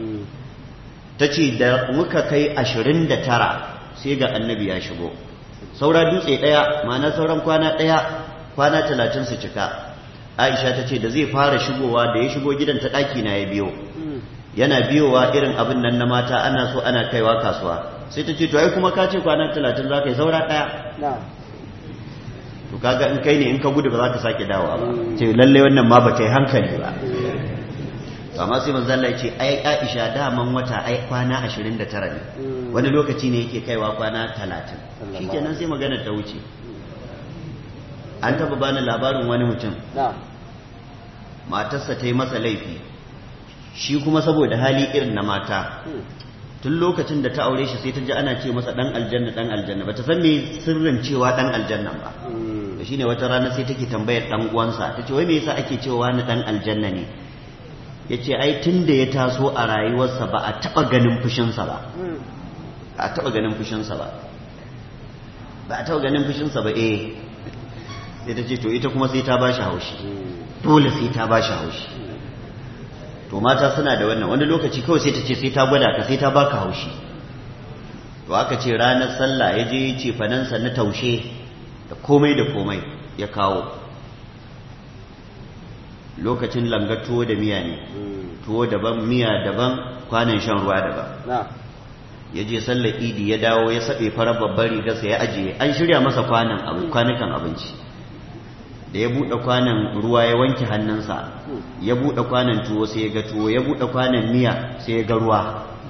Speaker 1: ta ce da muka kai ashirin da tara sai ga annabi ya shigo saura dutse ɗaya ma'ana sauran kwana ɗaya kwana talatin su cika aisha ta ce da zai fara shigowa da ya shigo gidan ta ɗaki na ya biyo yana biyowa irin abin nan na mata ana so ana kaiwa kasuwa sai ta ce to ai kuma ka ce kwana talatin za ka yi saura ɗaya to kaga in kai ne in ka gudu ba za ka sake dawowa ba ce lalle wannan ma ba ta yi hankali ba to amma sai manzo Allah ya ce ai Aisha daman wata ai kwana 29 ne wani lokaci ne yake kaiwa kwana 30 shikenan sai magana ta wuce an taba bani labarin wani mutum matarsa ta yi masa laifi shi kuma saboda hali irin na mata tun lokacin da ta aure shi sai ta ji ana ce masa dan aljanna dan aljanna ba ta san me sirrin cewa dan aljanna ba to shine wata rana sai take tambayar dan uwansa tace wai me yasa ake cewa ni dan aljanna ne yace ai tunda ya taso a rayuwarsa ba a taba ganin fushinsa ba ba a taba ganin fushinsa ba ba a taba ganin fushinsa ba eh sai ta ce to ita kuma sai ta bashi haushi dole sai ta bashi haushi to mata suna da wannan wani lokaci kawai sai ta ce sai ta gwada ka sai ta baka haushi to aka ce ranar sallah ya je ce fanansa na taushe da komai da komai ya kawo lokacin langa tuwo da miya ne tuwo daban miya daban kwanan shan ruwa daban ya je sallar idi ya dawo ya saɓe farar babbar rigarsa ya ajiye an shirya masa kwanan kwanukan abinci da ya buɗe kwanan ruwa ya wanke hannunsa ya buɗe kwanan tuwo sai ya ga tuwo ya buɗe kwanan miya sai ya ga ruwa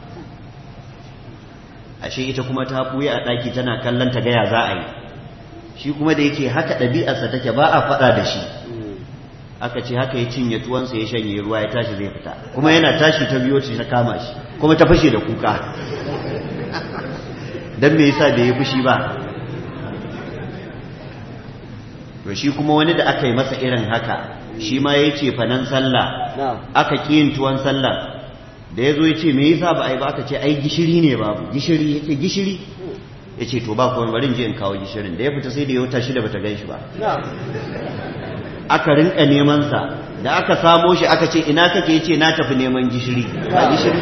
Speaker 1: ashe ita kuma ta ɓuya a ɗaki tana kallon ta gaya za a yi shi kuma da yake haka ɗabi'arsa take ba a faɗa da shi aka ce haka ya cinye tuwansa ya shanye ruwa ya tashi zai fita kuma yana tashi ta biyo ta kama shi kuma ta fashe da kuka don me yasa bai yi fushi ba to shi kuma wani da aka yi masa irin haka shi ma ya ce fanan sallah aka yin tuwon sallah da ya zo ya ce me yasa ba a yi ba aka ce ai gishiri ne babu gishiri ya ce gishiri ya ce to ba kuma bari je in kawo gishirin da ya fita sai da ya wuta shida bata gan shi ba aka rinka neman sa da aka samo shi aka ce ina kake ya ce na tafi neman gishiri ba gishiri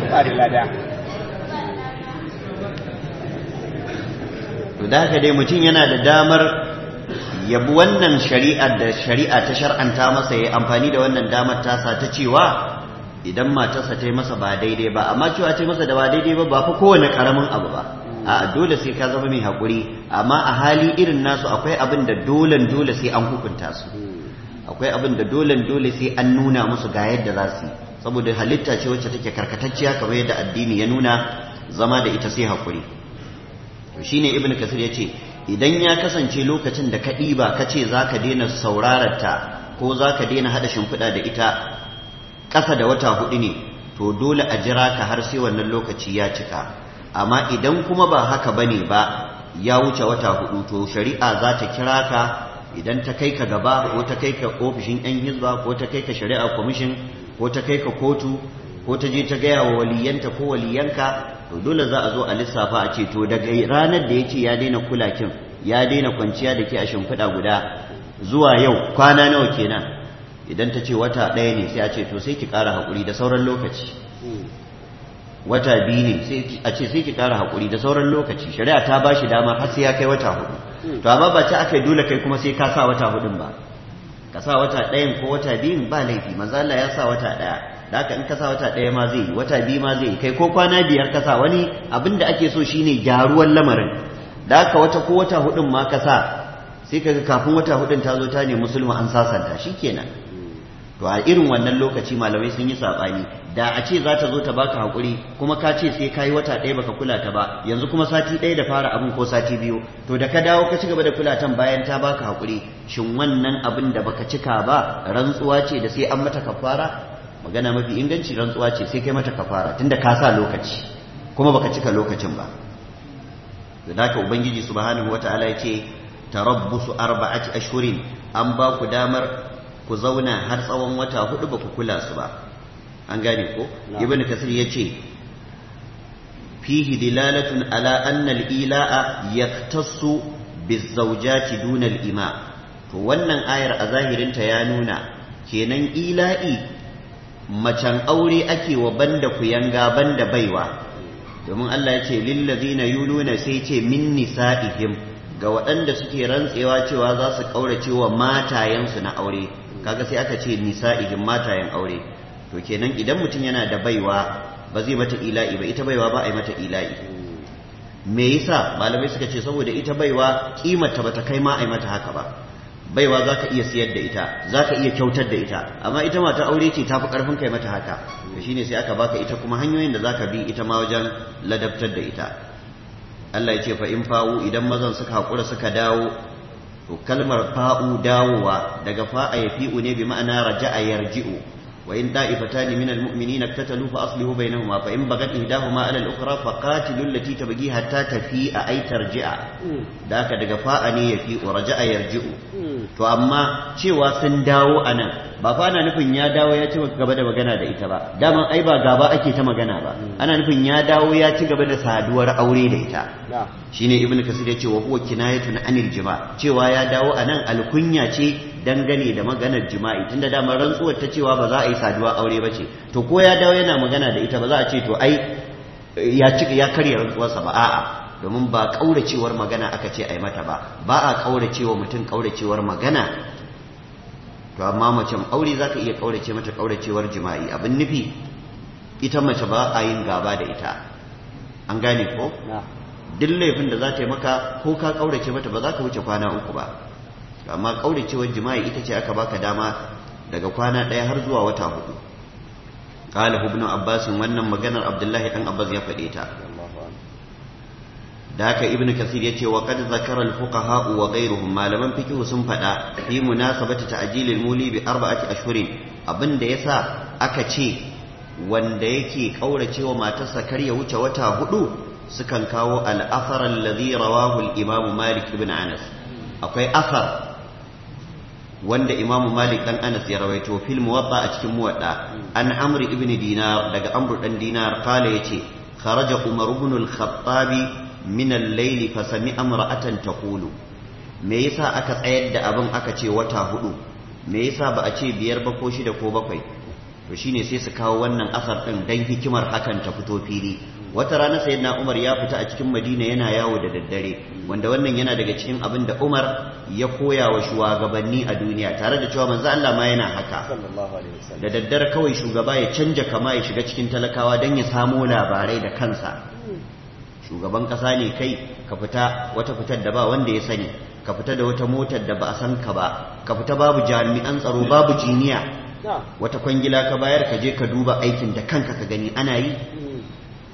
Speaker 1: to da haka dai mutum yana da damar yabi wannan shari'ar da shari'a ta shar'anta masa ya amfani da wannan damar tasa ta cewa idan matarsa ta yi masa ba daidai ba amma cewa ta yi masa da ba daidai ba ba fa kowane karamin abu ba a dole sai ka zama mai haƙuri amma a hali irin nasu akwai abin da dolen dole sai an hukunta su akwai abin da dolen dole sai an nuna musu ga yadda za su yi saboda halitta ce wacce take karkatacciya kamar yadda addini ya nuna zama da ita sai haƙuri to shine ibnu kasir ya ce idan ya kasance lokacin da ka ɗiba ka ce za ka daina saurararta ko za ka daina haɗa shimfiɗa da ita ƙasa da wata hudu ne to dole a jira ka har sai wannan lokaci ya cika amma idan kuma ba haka bane ba ya wuce wata hudu to shari'a za ta kira ka idan ta kai ka gaba ko ta kai ka ofishin yan hizba ko ta kai ka shari'a kwamishin ko ta kai ka kotu ko ta je ta gaya wa waliyanta ko waliyanka to dole za a zo a lissafa a ce to daga ranar da yake ya daina kulakin ya daina kwanciya da ke a shimfiɗa guda zuwa yau kwana nawa kenan idan ta ce wata ɗaya ne sai a ce to sai ki ƙara haƙuri da sauran lokaci wata biyu ne sai a ce sai ki ƙara haƙuri da sauran lokaci shari'a ta ba shi dama har sai ya kai wata hudu to amma ba ta aka dole kai kuma sai ka sa wata hudun ba ka sa wata ɗayan ko wata biyun ba laifi manzo Allah ya sa wata ɗaya da haka in ka sa wata ɗaya ma zai yi wata biyu ma zai yi kai ko kwana biyar ka sa wani abin da ake so shine gyaruwar lamarin da haka wata ko wata hudun ma ka sa sai kaga kafin wata hudun ta zo ta ne musulma an sasanta shikenan to a irin wannan lokaci malamai sun yi sabani da a ce za ta zo ta baka hakuri kuma ka ce sai kayi wata ɗaya baka kula ta ba yanzu kuma sati ɗaya da fara abin ko sati biyu to da ka dawo ka ci gaba da kula tan bayan ta baka hakuri shin wannan abin da baka cika ba rantsuwa ce da sai an mata kafara magana mafi inganci rantsuwa ce sai kai mata kafara tunda ka sa lokaci kuma baka cika lokacin ba da haka ubangiji subhanahu wataala ya ce tarabbusu arba'ati ashhurin an ba ku damar ku zauna har tsawon wata hudu ba ku kula su ba an gane ko ibn kasir ya ce fihi dilalatun ala anna al-ila'a yaktassu bizawjati duna al-ima to wannan ayar a zahirinta ya nuna kenan ila'i macen aure ake wa banda kuyanga banda baiwa domin Allah ya ce lillazina yuluna sai ce min nisa'ihim ga waɗanda suke rantsewa cewa za su ƙaurace wa matayensu na aure kaga sai aka ce nisa'ihim matayen aure to kenan idan mutum yana da baiwa ba zai mata ila'i ba ita baiwa ba a yi mata ila'i me yasa malamai suka ce saboda ita baiwa kimata bata kai ma a yi mata haka ba baiwa za ka iya siyar da ita za ka iya kyautar da ita amma ita mata aure ce ta fi ƙarfin kai mata haka to shine sai aka baka ita kuma hanyoyin da za ka bi ita ma wajen ladabtar da ita Allah ya ce fa in fa'u idan mazan suka haƙura suka dawo to kalmar fa'u dawowa daga fa'a ya fi'u ne bi ma'ana raja'a yarji'u wa in da'ifatan min almu'minina iktatalu fa aslihu bainahuma fa in bagat ihdahuma 'ala al-ukhra fa qatilu allati tabghi hatta tafi'a ay tarji'a da haka daga fa'a ne ya fi'u raja'a yarji'u to amma cewa sun dawo anan ba fa ana nufin ya dawo ya ci gaba da magana da ita ba daman ai ba gaba ake ta magana ba ana nufin ya dawo ya ci gaba da saduwar aure da ita shine ibn kasir ya ce wa huwa kinayatun anil jima cewa ya dawo anan alkunya ce dangane da maganar jima'i tunda dama rantsuwar ta cewa ba za a yi saduwa aure ba ce to ko ya dawo yana magana da ita ba za a ce to ai ya ci ya karya rantsuwarsa ba a'a domin ba kauracewar magana aka ce ai mata ba ba a kauracewa mutum kauracewar magana to amma macen aure za ka iya kaurace mata kauracewar jima'i abin nufi ita mace ba a yin gaba da ita an gane ko duk laifin da za ta yi maka ko ka kaurace mata ba za ka wuce kwana uku ba amma kauracewar jima'i ita ce aka baka dama daga kwana ɗaya har zuwa wata hudu qala ibn abbas wannan maganar abdullahi dan abbas ya faɗe ta da haka ibn kasir yace wa qad zakara al-fuqaha wa ghayruhum malaman fiqh sun fada fi munasabati ta'jil al-muli bi arba'ati ashhurin abinda yasa aka ce wanda yake kauracewa matarsa kar ya wuce wata hudu sukan kawo al-athar alladhi rawahu al-imam malik ibn anas akwai athar wanda imamu malik dan anas ya rawaito fil muwatta a cikin muwadda an amri ibn dinar daga amru dan dinar kala yace kharaja umar ibn al-khattabi min al-layli fa sami'a imra'atan taqulu me yasa aka tsayar da abin aka ce wata hudu me yasa ba a ce biyar ba ko shida ko bakwai to shine sai su kawo wannan asar din dan hikimar hakan ta fito fili wata rana sayyidina Umar ya fita a cikin Madina yana yawo da daddare wanda wannan yana daga cikin abin da Umar ya koya wa shugabanni a duniya tare da cewa manzo Allah ma yana haka da daddare kawai shugaba ya canja kama ya shiga cikin talakawa dan ya samo labarai da kansa shugaban kasa ne kai ka fita wata fitar da ba wanda ya sani ka fita da wata motar da ba a san ka ba ka fita babu jami'an tsaro babu jiniya wata kwangila ka bayar ka je ka duba aikin da kanka ka gani ana yi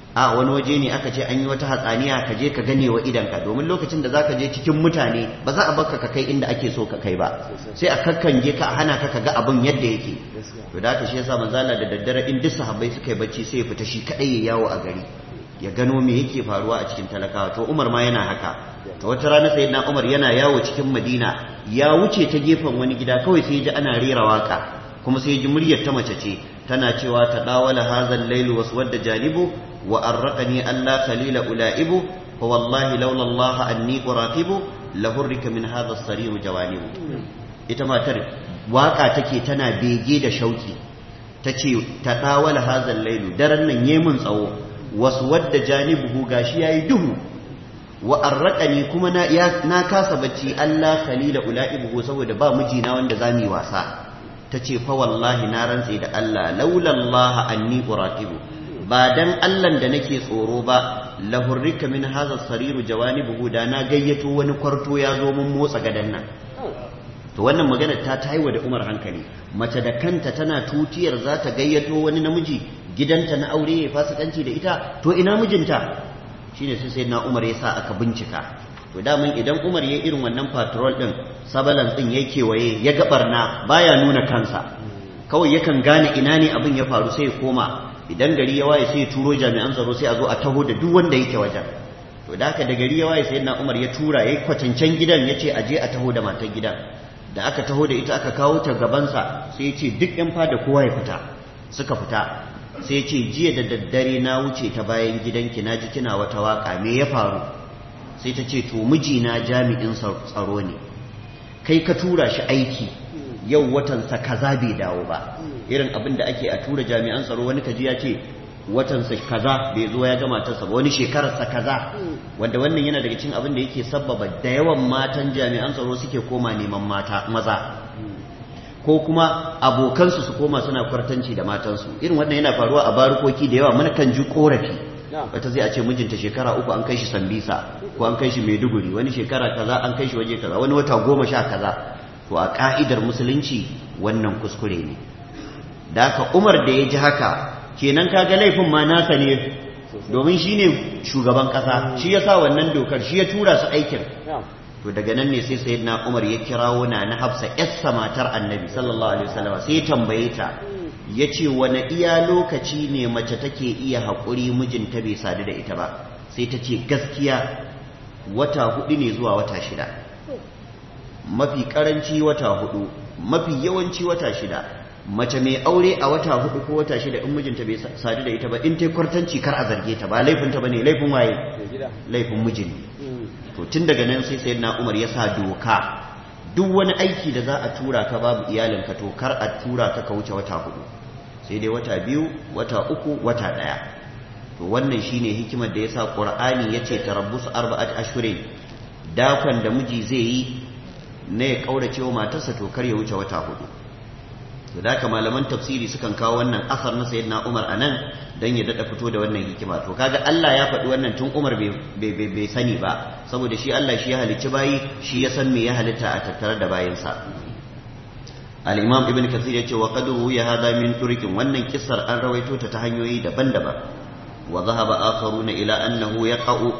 Speaker 1: a wani waje ne aka ce an yi wata hatsaniya ka je ka gane wa idanka domin lokacin da za ka je cikin mutane ba za a baka ka kai inda ake so ka kai ba sai a kakkange ka a hana ka ka ga abin yadda yake to da haka shi yasa manzala da daddare in duk sahabbai suka yi bacci sai ya fita shi kadai ya yawo a gari ya gano me yake faruwa a cikin talakawa to Umar ma yana haka to wata rana sayyidina Umar yana yawo cikin Madina ya wuce ta gefen wani gida kawai sai ya ji ana rera waka kuma sai ya ji muryar ta mace ce tana cewa ta dawala hazal lailu waswadda janibu wa arraqani alla khalila ulaibu fa wallahi laula Allah anni uraqibu lahurrika min hadha as-sarir jawanibu ita matar waka take tana bege da shauki tace ta dawala hazal lailu daren nan yemin tsawo waswadda janibuhu gashi yayi duhu wa arraqani kuma na na kasa bacci Allah khalila ulaibu saboda ba mijina wanda zamu yi wasa ta ce fa wallahi na rantse da Allah laulallaha anni uraqibu ba dan Allah da nake tsoro ba lahurrika min hadha sariru jawanibuhu da na gayyato wani kwarto ya zo mun motsa gadan nan to wannan magana ta taiwa da Umar hankali mace da kanta tana tutiyar za ta gayyato wani namiji gidanta na aure ya fasikanci da ita to ina mijinta shine sai sai na Umar ya sa aka bincika to daman idan Umar ya irin wannan patrol din sabalan din ya kewaye ya ga barna baya nuna kansa kawai yakan gane ina ne abin ya faru sai ya koma idan gari ya waye sai ya turo jami'an tsaro sai a zo a taho da duk wanda yake wajen to da haka da gari ya waye sai na Umar ya tura yayi kwatancen gidan yace a je a taho da matar gidan da aka taho da ita aka kawo ta gabansa sai ya ce duk yan fada kowa ya fita suka fita sai ya ce jiya da daddare na wuce ta bayan gidanki na ji kina wata waka me ya faru sai ta ce to mijina jami'in tsaro ne kai ka tura shi aiki yau watansa kaza bai dawo ba irin abin da ake a tura jami'an tsaro wani kaji ya ce watansa kaza bai zo ya gama ta ba wani shekararsa kaza wanda wannan yana daga cikin abin da yake sabbaba da yawan matan jami'an tsaro suke koma neman mata maza ko kuma abokansu su koma suna kwartanci da matansu irin wannan yana faruwa a barukoki da yawa mana kan ji korafi wata zai a ce mijinta shekara uku an kai shi sambisa ko an kai shi maiduguri wani shekara kaza an kai shi waje kaza wani wata goma sha kaza to a ka'idar musulunci wannan kuskure ne da haka umar da ya ji haka kenan kaga laifin ma nasa ne domin shi ne shugaban kasa shi ya sa wannan dokar shi ya tura su aikin to daga nan ne sai sayyidina umar ya kirawo na na hafsa yassa matar annabi sallallahu alaihi wasallam sai ya tambaye ta ya ce wane iya lokaci ne mace take iya haƙuri mijinta bai sadu da ita ba sai ta ce gaskiya wata hudu ne zuwa wata shida mafi karanci wata hudu mafi yawanci wata shida mace mai aure a wata hudu ko wata shida in mijinta bai sadu da ita ba in ta kwartanci kar a zarge ta ba laifinta ba ne laifin waye laifin mijin to tun daga nan sai sayyidina umar ya sa doka duk wani aiki da za a tura ka babu iyalinka to kar a tura ka ka wuce wata hudu sai dai wata biyu wata uku wata daya to wannan shine hikimar da yasa qur'ani yace tarabbus arba'at ashhurin dakon da miji zai yi na ya kaurace wa matarsa to kar ya wuce wata hudu to da malaman tafsiri sukan kawo wannan asar na sayyidina Umar anan dan ya dada fito da wannan hikima to kaga Allah ya faɗi wannan tun Umar bai sani ba saboda shi Allah shi ya halicci bayi shi ya san me ya halitta a tattare da bayinsa al-imam ibn kathir yace wa qad ya hada min turqin wannan kissar an rawaito ta ta hanyoyi daban-daban wa dhahaba akharuna ila annahu yaqa'u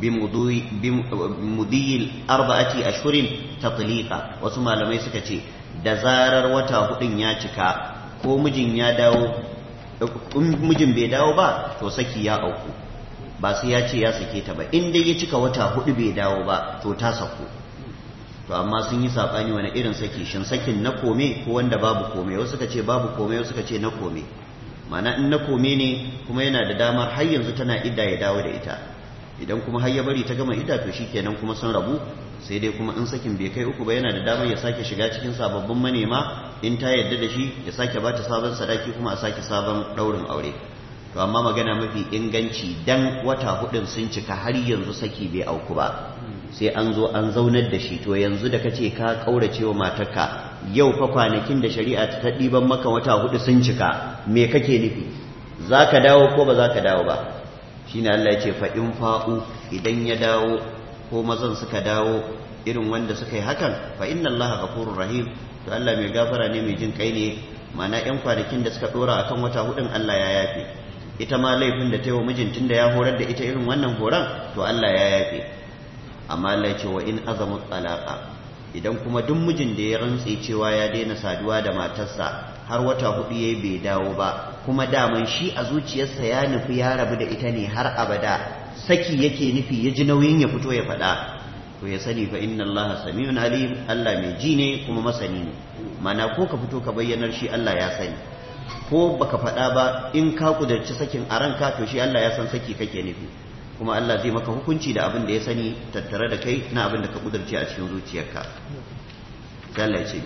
Speaker 1: bimudiyil arba'ati ashhurin tatliqa wasu malamai suka ce da zarar wata hudun ya cika ko mijin ya dawo in mijin bai dawo ba to saki ya auku ba sai ya ce ya sake ta ba in dai ya cika wata hudu bai dawo ba to ta sako to amma sun yi sabani wani irin saki shin sakin na kome ko wanda babu kome wasu suka ce babu kome wasu suka ce na kome mana in na kome ne kuma yana da damar har yanzu tana idda ya dawo da ita idan kuma har ya bari ta gama idda to shikenan kuma sun rabu sai dai kuma in sakin bai kai uku ba yana da damar ya sake shiga cikin sababbin manema in ta yarda da shi ya sake bata sabon sadaki kuma a sake sabon daurin aure to amma magana mafi inganci dan wata hudun sun cika har yanzu saki bai auku ba sai an zo an zaunar da shi to yanzu da kace ka kaurace wa matarka yau fa kwanakin da shari'a ta ɗiban maka wata hudu sun cika me kake nufi zaka dawo ko ba zaka dawo ba shine Allah ya ce fa in fa'u idan ya dawo ko mazan suka dawo irin wanda suka yi hakan fa inna Allah ghafurur rahim to Allah mai gafara ne mai jin kai ne mana yan kwanakin da suka dora akan wata hudun Allah ya yafe ita ma laifin da ta yi wa mijin tun da ya horar da ita irin wannan horon to Allah ya yafe amma Allah ya ce wa in azamu talaqa idan kuma duk mijin da ya rantse cewa ya daina saduwa da matarsa har wata hudu yayi bai dawo ba kuma daman shi a zuciyarsa ya nufi ya rabu da ita ne har abada saki yake nufi ya ji nauyin ya fito ya faɗa to ya sani fa inna Allah samiun alim Allah mai ji ne kuma masani ne mana ko ka fito ka bayyanar shi Allah ya sani ko baka faɗa ba in ka kudarci sakin a ranka to shi Allah ya san saki kake nufi kuma Allah zai maka hukunci da abin da ya sani tattare da kai na abin da ka kudarci a cikin zuciyarka sai Allah ya ce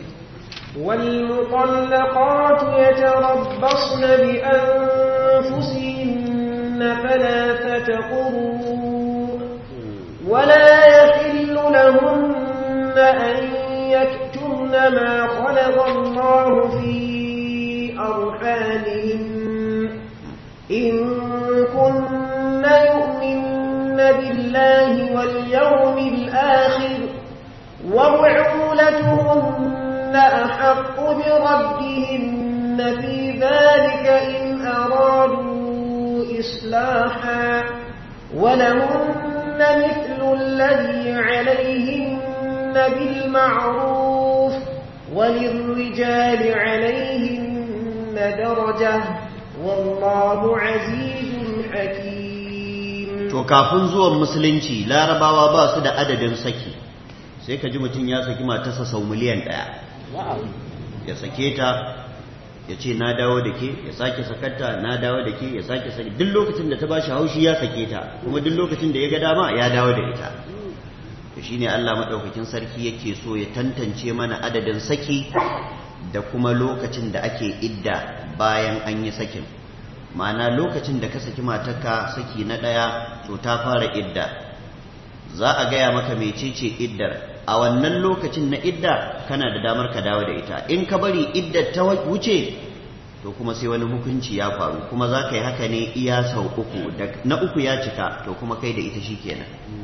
Speaker 3: والمطلقات يتربصن بأنفسهن ثلاثة قروء ولا يحل لهن أن يكتمن ما خلق الله في أرحامهن إن كن يؤمن بالله واليوم الآخر وبعولتهن أحق بردهن في ذلك إن أرادوا إصلاحا ولهن مثل الذي عليهن بالمعروف وللرجال عليهن درجة والله عزيز حكيم
Speaker 1: to kafin zuwan musulunci larabawa ba su da adadin saki sai ka ji mutum ya saki matarsa sau miliyan ɗaya ya sake ta ya ce na dawo da ke ya sake sakatta na dawo da ke ya sake sake duk lokacin da ta ba shi haushi ya sake ta kuma duk lokacin da ya ga dama ya dawo da ita to shine Allah madaukakin sarki yake so ya tantance mana adadin saki da kuma lokacin da ake idda bayan an yi sakin ma'ana lokacin da ka saki matarka saki na ɗaya to ta fara idda za a gaya maka mecece iddar a wannan lokacin na idda kana da damar ka dawo da ita in ka bari iddar ta wuce to kuma sai wani hukunci ya faru kuma za ka yi haka ne iya sau uku na uku ya cika to kuma kai da ita shikenan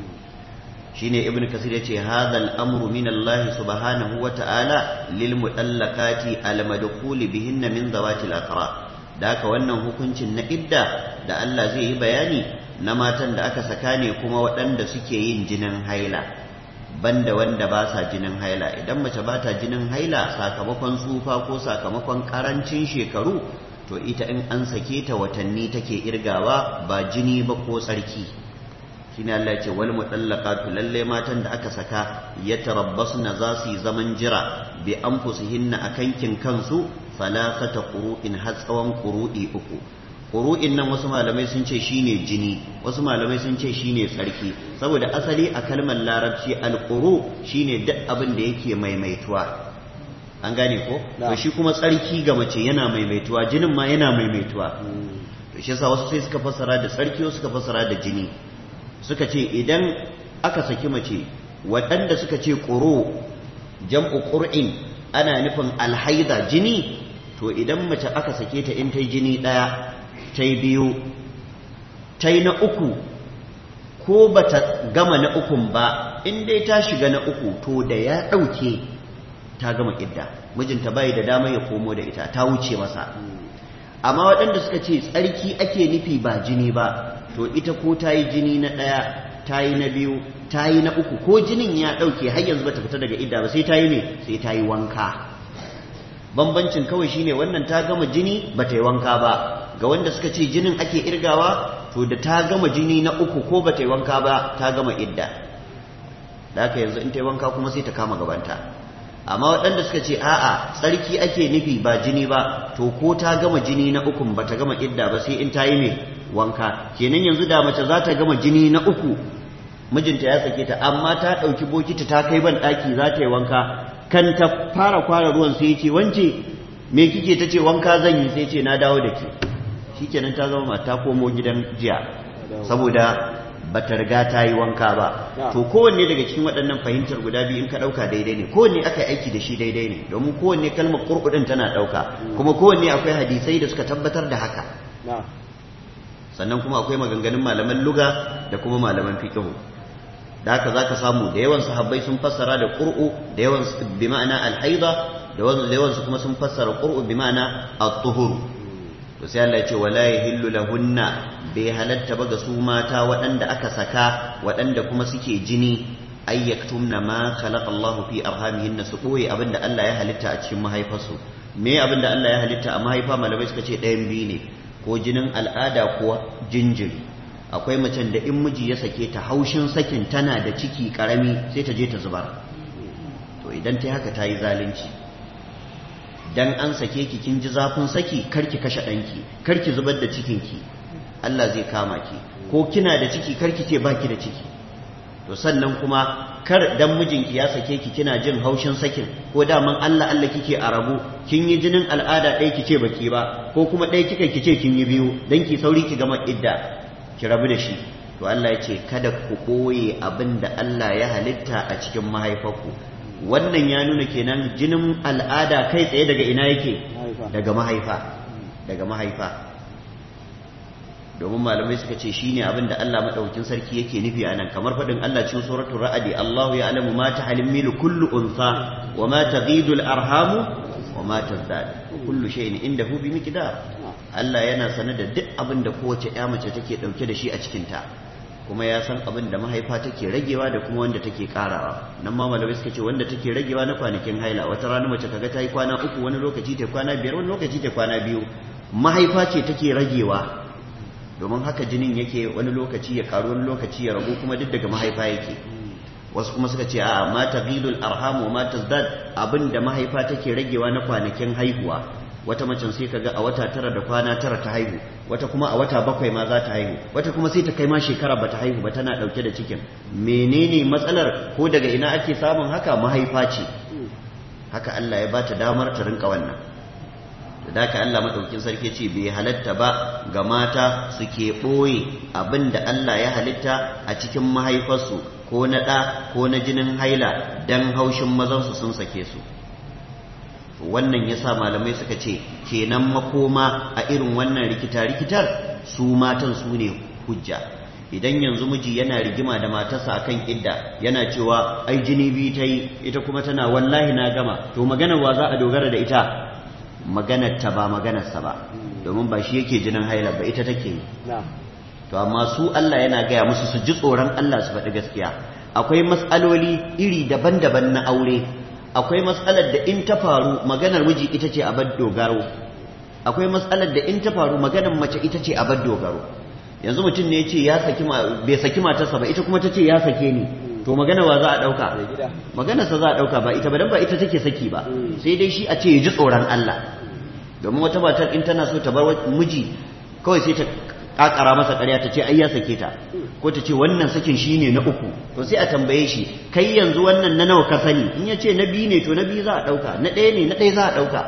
Speaker 1: shine ibn kasir yace hadha al-amru min Allah subhanahu wa ta'ala lil mutallaqati al-madkhul bihinna min zawati al-aqra da haka wannan hukuncin na idda da Allah zai yi bayani na matan da aka saka ne kuma waɗanda suke yin jinin haila banda wanda ba sa jinin haila idan mace ba ta jinin haila sakamakon tsufa ko sakamakon karancin shekaru to ita in an sake ta watanni take irgawa ba jini ba ko tsarki shine Allah ya ce wal mutallaqatu lalle matan da aka saka yatarabbasna za su yi zaman jira bi anfusihinna akan kin kansu salasata qur'in har tsawon qur'i uku qur'in nan wasu malamai sun ce shine jini wasu malamai sun ce shine tsarki saboda asali a kalmar larabci alquru shine duk abin da yake maimaituwa an gane ko to shi kuma tsarki ga mace yana maimaituwa jinin ma yana maimaituwa to shi yasa wasu sai suka fassara da tsarki wasu suka fassara da jini suka ce idan aka saki mace waɗanda suka ce ƙuro jam'u ƙur'in ana nufin alhaida jini to idan mace aka sake ta in ta yi jini ɗaya ta yi biyu ta yi na uku ko ba ta gama na ukun ba in dai ta shiga na uku to da ya ɗauke ta gama idda mijinta bai da dama ya komo da ita ta wuce masa amma waɗanda suka ce tsarki ake nufi ba jini ba to ita ko ta yi jini na ɗaya ta yi na biyu ta yi na uku ko jinin ya ɗauke har yanzu bata fita daga idda ba sai ta yi ne sai ta yi wanka bambancin kawai shine wannan ta gama jini bata yi wanka ba ga wanda suka ce jinin ake irgawa to da ta gama jini na uku ko bata yi wanka ba ta gama idda da haka yanzu in ta yi wanka kuma sai ta kama gabanta amma waɗanda suka ce a'a tsarki ake nufi ba jini ba to ko ta gama jini na ukun bata gama idda ba sai in ta yi ne wanka kenan yanzu da mace za ta gama jini na uku mijinta ya sake ta amma ta ɗauki bokiti ta kai ban ɗaki za ta yi wanka kan ta fara kwara ruwan sai ce wance me kike ta ce wanka zan yi sai ce na dawo da ke shikenan ta zama mata komo gidan jiya saboda bata riga ta yi wanka ba to kowanne daga cikin waɗannan fahimtar guda biyu in ka ɗauka daidai ne kowanne aka yi aiki da shi daidai ne domin kowanne kalmar ƙurƙudin tana ɗauka kuma kowanne akwai hadisai da suka tabbatar da haka sannan kuma akwai maganganun malaman luga da kuma malaman fiqh da haka zaka samu da yawan sahabbai sun fassara da qur'u da yawan bi ma'ana al-haida da yawan su kuma sun fassara qur'u bi ma'ana at-tuhur to sai Allah ya ce wala yahillu lahunna bai halatta ba ga su mata waɗanda aka saka waɗanda kuma suke jini ay yaktumna ma khalaqa Allahu fi arhamihinna su koyi abinda Allah ya halitta a cikin mahaifarsu me abinda Allah ya halitta a mahaifa malamai suka ce ɗayan biyu ne ko jinin al'ada ko jinjiri akwai macen da in miji ya sake ta haushin sakin tana da ciki karami sai ta je ta zubar to idan ta haka ta yi zalunci dan an sake ki kin ji zafin saki karki kashe ɗanki karki zubar da cikinki Allah zai kama ki ko kina da ciki karki ce baki da ciki to sannan kuma kar dan mijinki ya sake ki kina jin haushin sakin ko daman Allah Allah kike a rabu kin yi jinin al'ada ɗaya kice baki ba ko kuma ɗaya kika kice kin yi biyu dan ki sauri ki gama idda ki rabu da shi to Allah ya ce kada ku ɓoye abin da Allah ya halitta a cikin mahaifarku wannan ya nuna kenan jinin al'ada kai tsaye daga ina yake daga mahaifa daga mahaifa domin malamai suka ce shine abin da Allah madaukakin sarki yake nufi a nan kamar faɗin Allah cikin suratul ra'adi Allahu ya'lamu ma tahmilu kullu unsa wa ma taghidu al-arhamu wa ma tazdad kullu shay'in indahu bi miqdar Allah yana sane da duk abin da kowace ƴa mace take dauke da shi a cikin ta kuma ya san abin da mahaifa take ragewa da kuma wanda take karawa nan ma malamai suka ce wanda take ragewa na kwanakin haila wata rana mace kaga ta yi kwana uku wani lokaci ta kwana biyar wani lokaci ta kwana biyu mahaifa ce take ragewa domin haka jinin yake wani lokaci ya karu wani lokaci ya ragu kuma duk daga mahaifa yake wasu kuma suka ce a ma taghidul arham wa ma tazdad abinda mahaifa take ragewa na kwanakin haihuwa wata macen sai kaga a wata tara da kwana tara ta haihu wata kuma a wata bakwai ma za ta haihu wata kuma sai ta kai ma shekara ba ta haihu ba tana dauke da cikin menene matsalar ko daga ina ake samun haka mahaifa ce haka Allah ya bata damar ta rinka wannan da haka Allah madaukin sarki ce bai halatta ba ga mata suke ɓoye abin da Allah ya halitta a cikin mahaifarsu ko na ɗa ko na jinin haila dan haushin mazansu sun sake su wannan yasa malamai suka ce kenan makoma a irin wannan rikita-rikitar su matan su ne hujja idan yanzu miji yana rigima da matarsa akan idda yana cewa ai jini biyu ta yi ita kuma tana wallahi na gama to maganar wa za a dogara da ita maganar ta ba maganarsa ba domin ba shi yake jinin haila ba ita take yi to amma su Allah yana gaya musu su ji tsoron Allah su faɗi gaskiya akwai matsaloli iri daban-daban na aure akwai matsalar da in ta faru maganar miji ita ce abar dogaro akwai matsalar da in ta faru maganar mace ita ce abar dogaro yanzu mutum ne ya ce ya saki bai saki matarsa ba ita kuma ta ce ya sake ni to magana wa za a ɗauka maganarsa za a ɗauka ba ita ba dan ba ita take saki ba sai dai shi a ce ya ji tsoron Allah domin wata matar in tana so ta bar miji kawai sai ta kakara masa ƙarya ta ce ai ya sake ta ko ta ce wannan sakin shi ne na uku to sai a tambaye shi kai yanzu wannan na nawa ka sani in ya ce na biyu ne to na biyu za a ɗauka na ɗaya ne na ɗaya za a ɗauka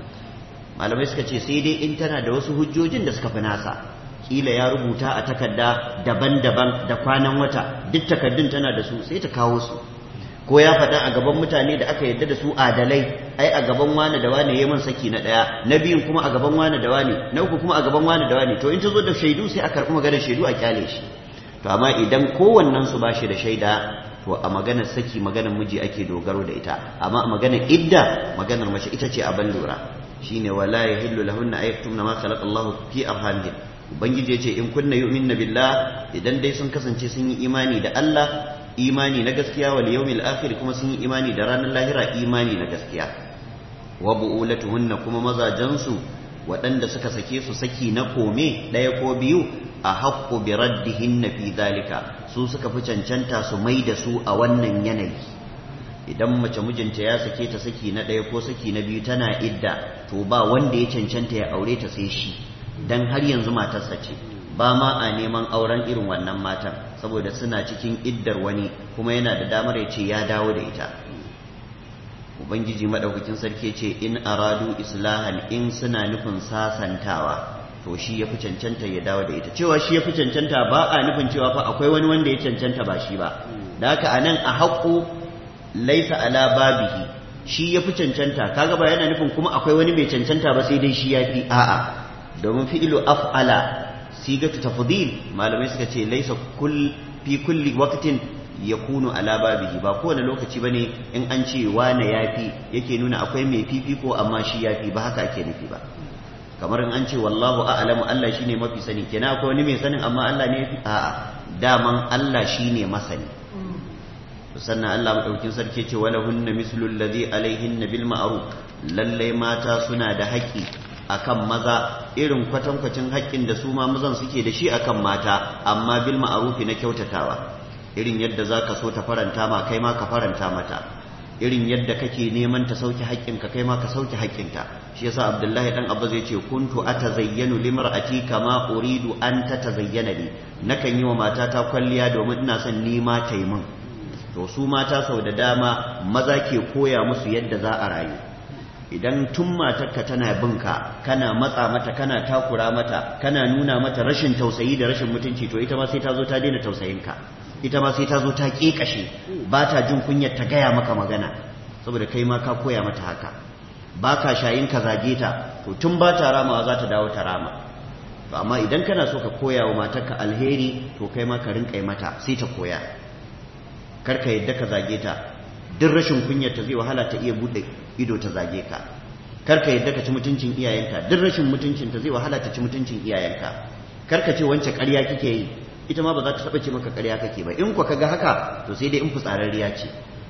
Speaker 1: malamai suka ce sai dai in tana da wasu hujjojin da suka fi nasa kila ya rubuta a takarda daban-daban da kwanan wata duk takardun tana da su sai ta kawo su ko ya faɗa a gaban mutane da aka yarda da su adalai ai a gaban wani da wani ya man saki na ɗaya na biyun kuma a gaban wani da wani na uku kuma a gaban wani da wani to in ta zo da shaidu sai a karɓi maganar shaidu a kyale shi to amma idan kowannen su bashi da shaida to a maganar saki maganar miji ake dogaro da ita amma a maganar idda maganar mace ita ce abin lura shine wala yahillu lahunna ayyatumna ma khalaqa Allahu fi arhamihin ubangiji yace in kunna yu'minna billah idan dai sun kasance sun yi imani da Allah imani na gaskiya wal yawmil akhir kuma sun yi imani da ranar lahira imani na gaskiya wa bu'ulatuhunna kuma mazajansu waɗanda suka sake su saki na kome ɗaya ko biyu a haƙƙo bi raddihinna fi zalika su suka fi cancanta su mai da su a wannan yanayi idan mace mijinta ya sake ta saki na ɗaya ko saki na biyu tana idda to ba wanda ya cancanta ya aure ta sai shi dan har yanzu matarsa ce ba ma a neman auren irin wannan matan saboda suna cikin iddar wani kuma yana da damar ya ce ya dawo da ita ubangiji madaukakin sarki ce in aradu islahan in suna nufin sasantawa to shi ya fi cancanta ya dawo da ita cewa shi ya fi cancanta ba a nufin cewa fa akwai wani wanda ya cancanta ba shi ba da haka anan a haƙo laisa ala babihi shi ya fi cancanta kaga ba yana nufin kuma akwai wani mai cancanta ba sai dai shi ya fi a'a domin fi'ilu af'ala sigatu tafdil malamai suka ce laisa kull fi kulli waqtin yakunu ala babihi ba kowane lokaci bane in an ce wane yafi yake nuna akwai mai fifiko amma shi yafi ba haka ake nufi ba kamar in an ce wallahu a'lamu Allah shine mafi sani kenan akwai wani mai sanin amma Allah ne yafi a'a daman Allah shine masani sannan Allah madaukin sarki ce wala hunna mislu alladhi alaihinna bil ma'ruf lalle mata suna da haƙƙi akan maza irin kwatankwacin haƙƙin da su ma mazan suke da shi akan mata amma bil ma'ruf na kyautatawa irin yadda zaka so ta faranta ma kai ma ka faranta mata irin yadda kake neman ta sauke haƙƙinka kai ma ka sauke haƙƙinta shi yasa Abdullahi dan Abba zai ce kuntu atazayyanu limra'ati kama uridu an tatazayyana li nakan yi wa matata kwalliya domin ina son ni ma ta yi min to su mata sau da dama maza ke koya musu yadda za a rayu idan tun matarka tana binka kana matsa mata kana takura mata kana nuna mata rashin tausayi da rashin mutunci to ita ma sai ta zo ta daina tausayinka ita ma sai ta zo ta ƙeƙashe ba ta jin kunyar ta gaya maka magana saboda kai ma ka koya mata haka ba ka shayin ka zage ta to tun ba ta ramawa za ta dawo ta rama to amma idan kana so ka koya wa matarka alheri to kai ma ka rinƙa mata sai ta koya kar ka yadda ka zage ta duk rashin kunyar ta zai wahala ta iya buɗe ido ta zage ka kar ka yadda ka ci mutuncin iyayenka duk rashin mutuncin ta zai wahala ta ci mutuncin iyayenka kar ka ce wance ƙarya kike yi ita ma ba za ta taɓa ce maka ƙarya kake ba in ku kaga haka to sai dai in fitsararriya ce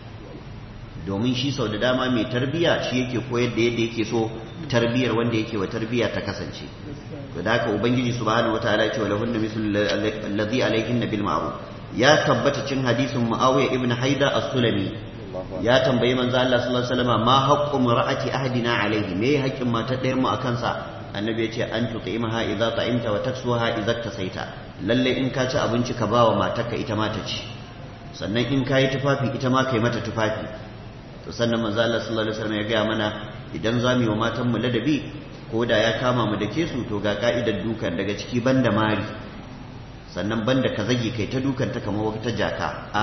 Speaker 1: domin shi sau da dama mai tarbiya shi yake koyar da yadda yake so tarbiyar wanda yake wa tarbiya ta kasance to da haka ubangiji subhanahu wataala ya ce wala hunna mislu allazi alaihinna bil ma'ruf ya tabbata cin hadisin muawiya ibn haida as-sulami ya tambayi manzo Allah sallallahu alaihi wasallam ma haqqu mar'ati ahdina alaihi me haƙƙin mata ɗayar mu akan sa annabi ya ce an tut'imaha idza ta'imta wa taksuha idza tasaita lalle in ka ci abinci ka bawa matarka ita ma ta ci sannan in ka yi tufafi ita ma ka yi mata tufafi to sannan manzo Allah sallallahu alaihi wasallam ya gaya mana idan za mu yi wa matan mu ladabi ko da ya kama mu da ke su to ga ka'idar dukan daga ciki banda mari sannan banda ka zage kai ta dukan ta kamar wata jaka a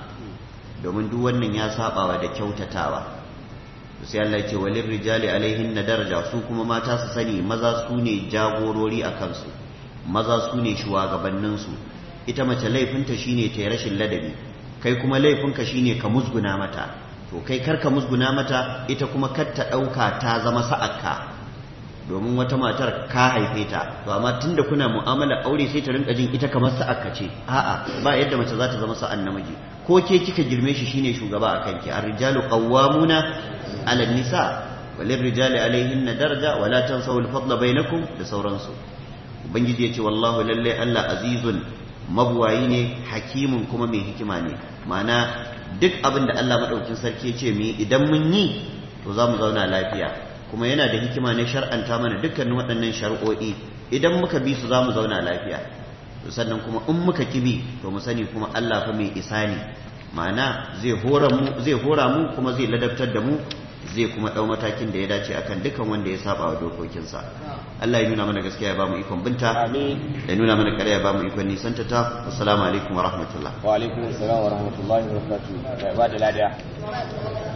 Speaker 1: domin duk wannan ya sabawa da kyautatawa sai Allah ya ce walin rijali alaihin na daraja su kuma mata su sani maza su ne jagorori a kansu maza su ne shugabanninsu ita mace laifinta shine ta yi rashin ladabi kai kuma laifinka shine ka musguna mata to kai kar ka musguna mata ita kuma kar ta ɗauka ta zama sa'akka domin wata matar ka haife ta to amma tunda kuna mu'amala aure sai ta rinka jin ita kamar sa'akka ce a'a ba yadda mace za ta zama sa'an namiji ko ke kika girme shi shine shugaba a kanki ar-rijalu qawwamuna 'ala an-nisa walirrijali alaihinna daraja wala tansaw al-fadla bainakum da sauransu ubangiji yace wallahu lalle Allah azizun mabuwayi ne hakimun kuma mai hikima ne ma'ana duk abin da Allah madaukin sarki ya ce mu idan mun yi to za mu zauna lafiya kuma yana da hikima ne shar'anta mana dukkanin waɗannan shari'o'i idan muka bi su za mu zauna lafiya to sannan kuma in muka kibi to mu sani kuma Allah fa mai isa ne ma'ana zai hora mu zai hora mu kuma zai ladabtar da mu zai kuma ɗau matakin da ya dace akan dukkan wanda ya saba wa dokokinsa Allah ya nuna mana gaskiya ya bamu ikon binta
Speaker 2: amin
Speaker 1: ya nuna mana ƙarya ya bamu ikon nisanta ta assalamu alaikum wa rahmatullah
Speaker 2: wa alaikum assalam wa rahmatullahi wa barakatuh ba da ladiya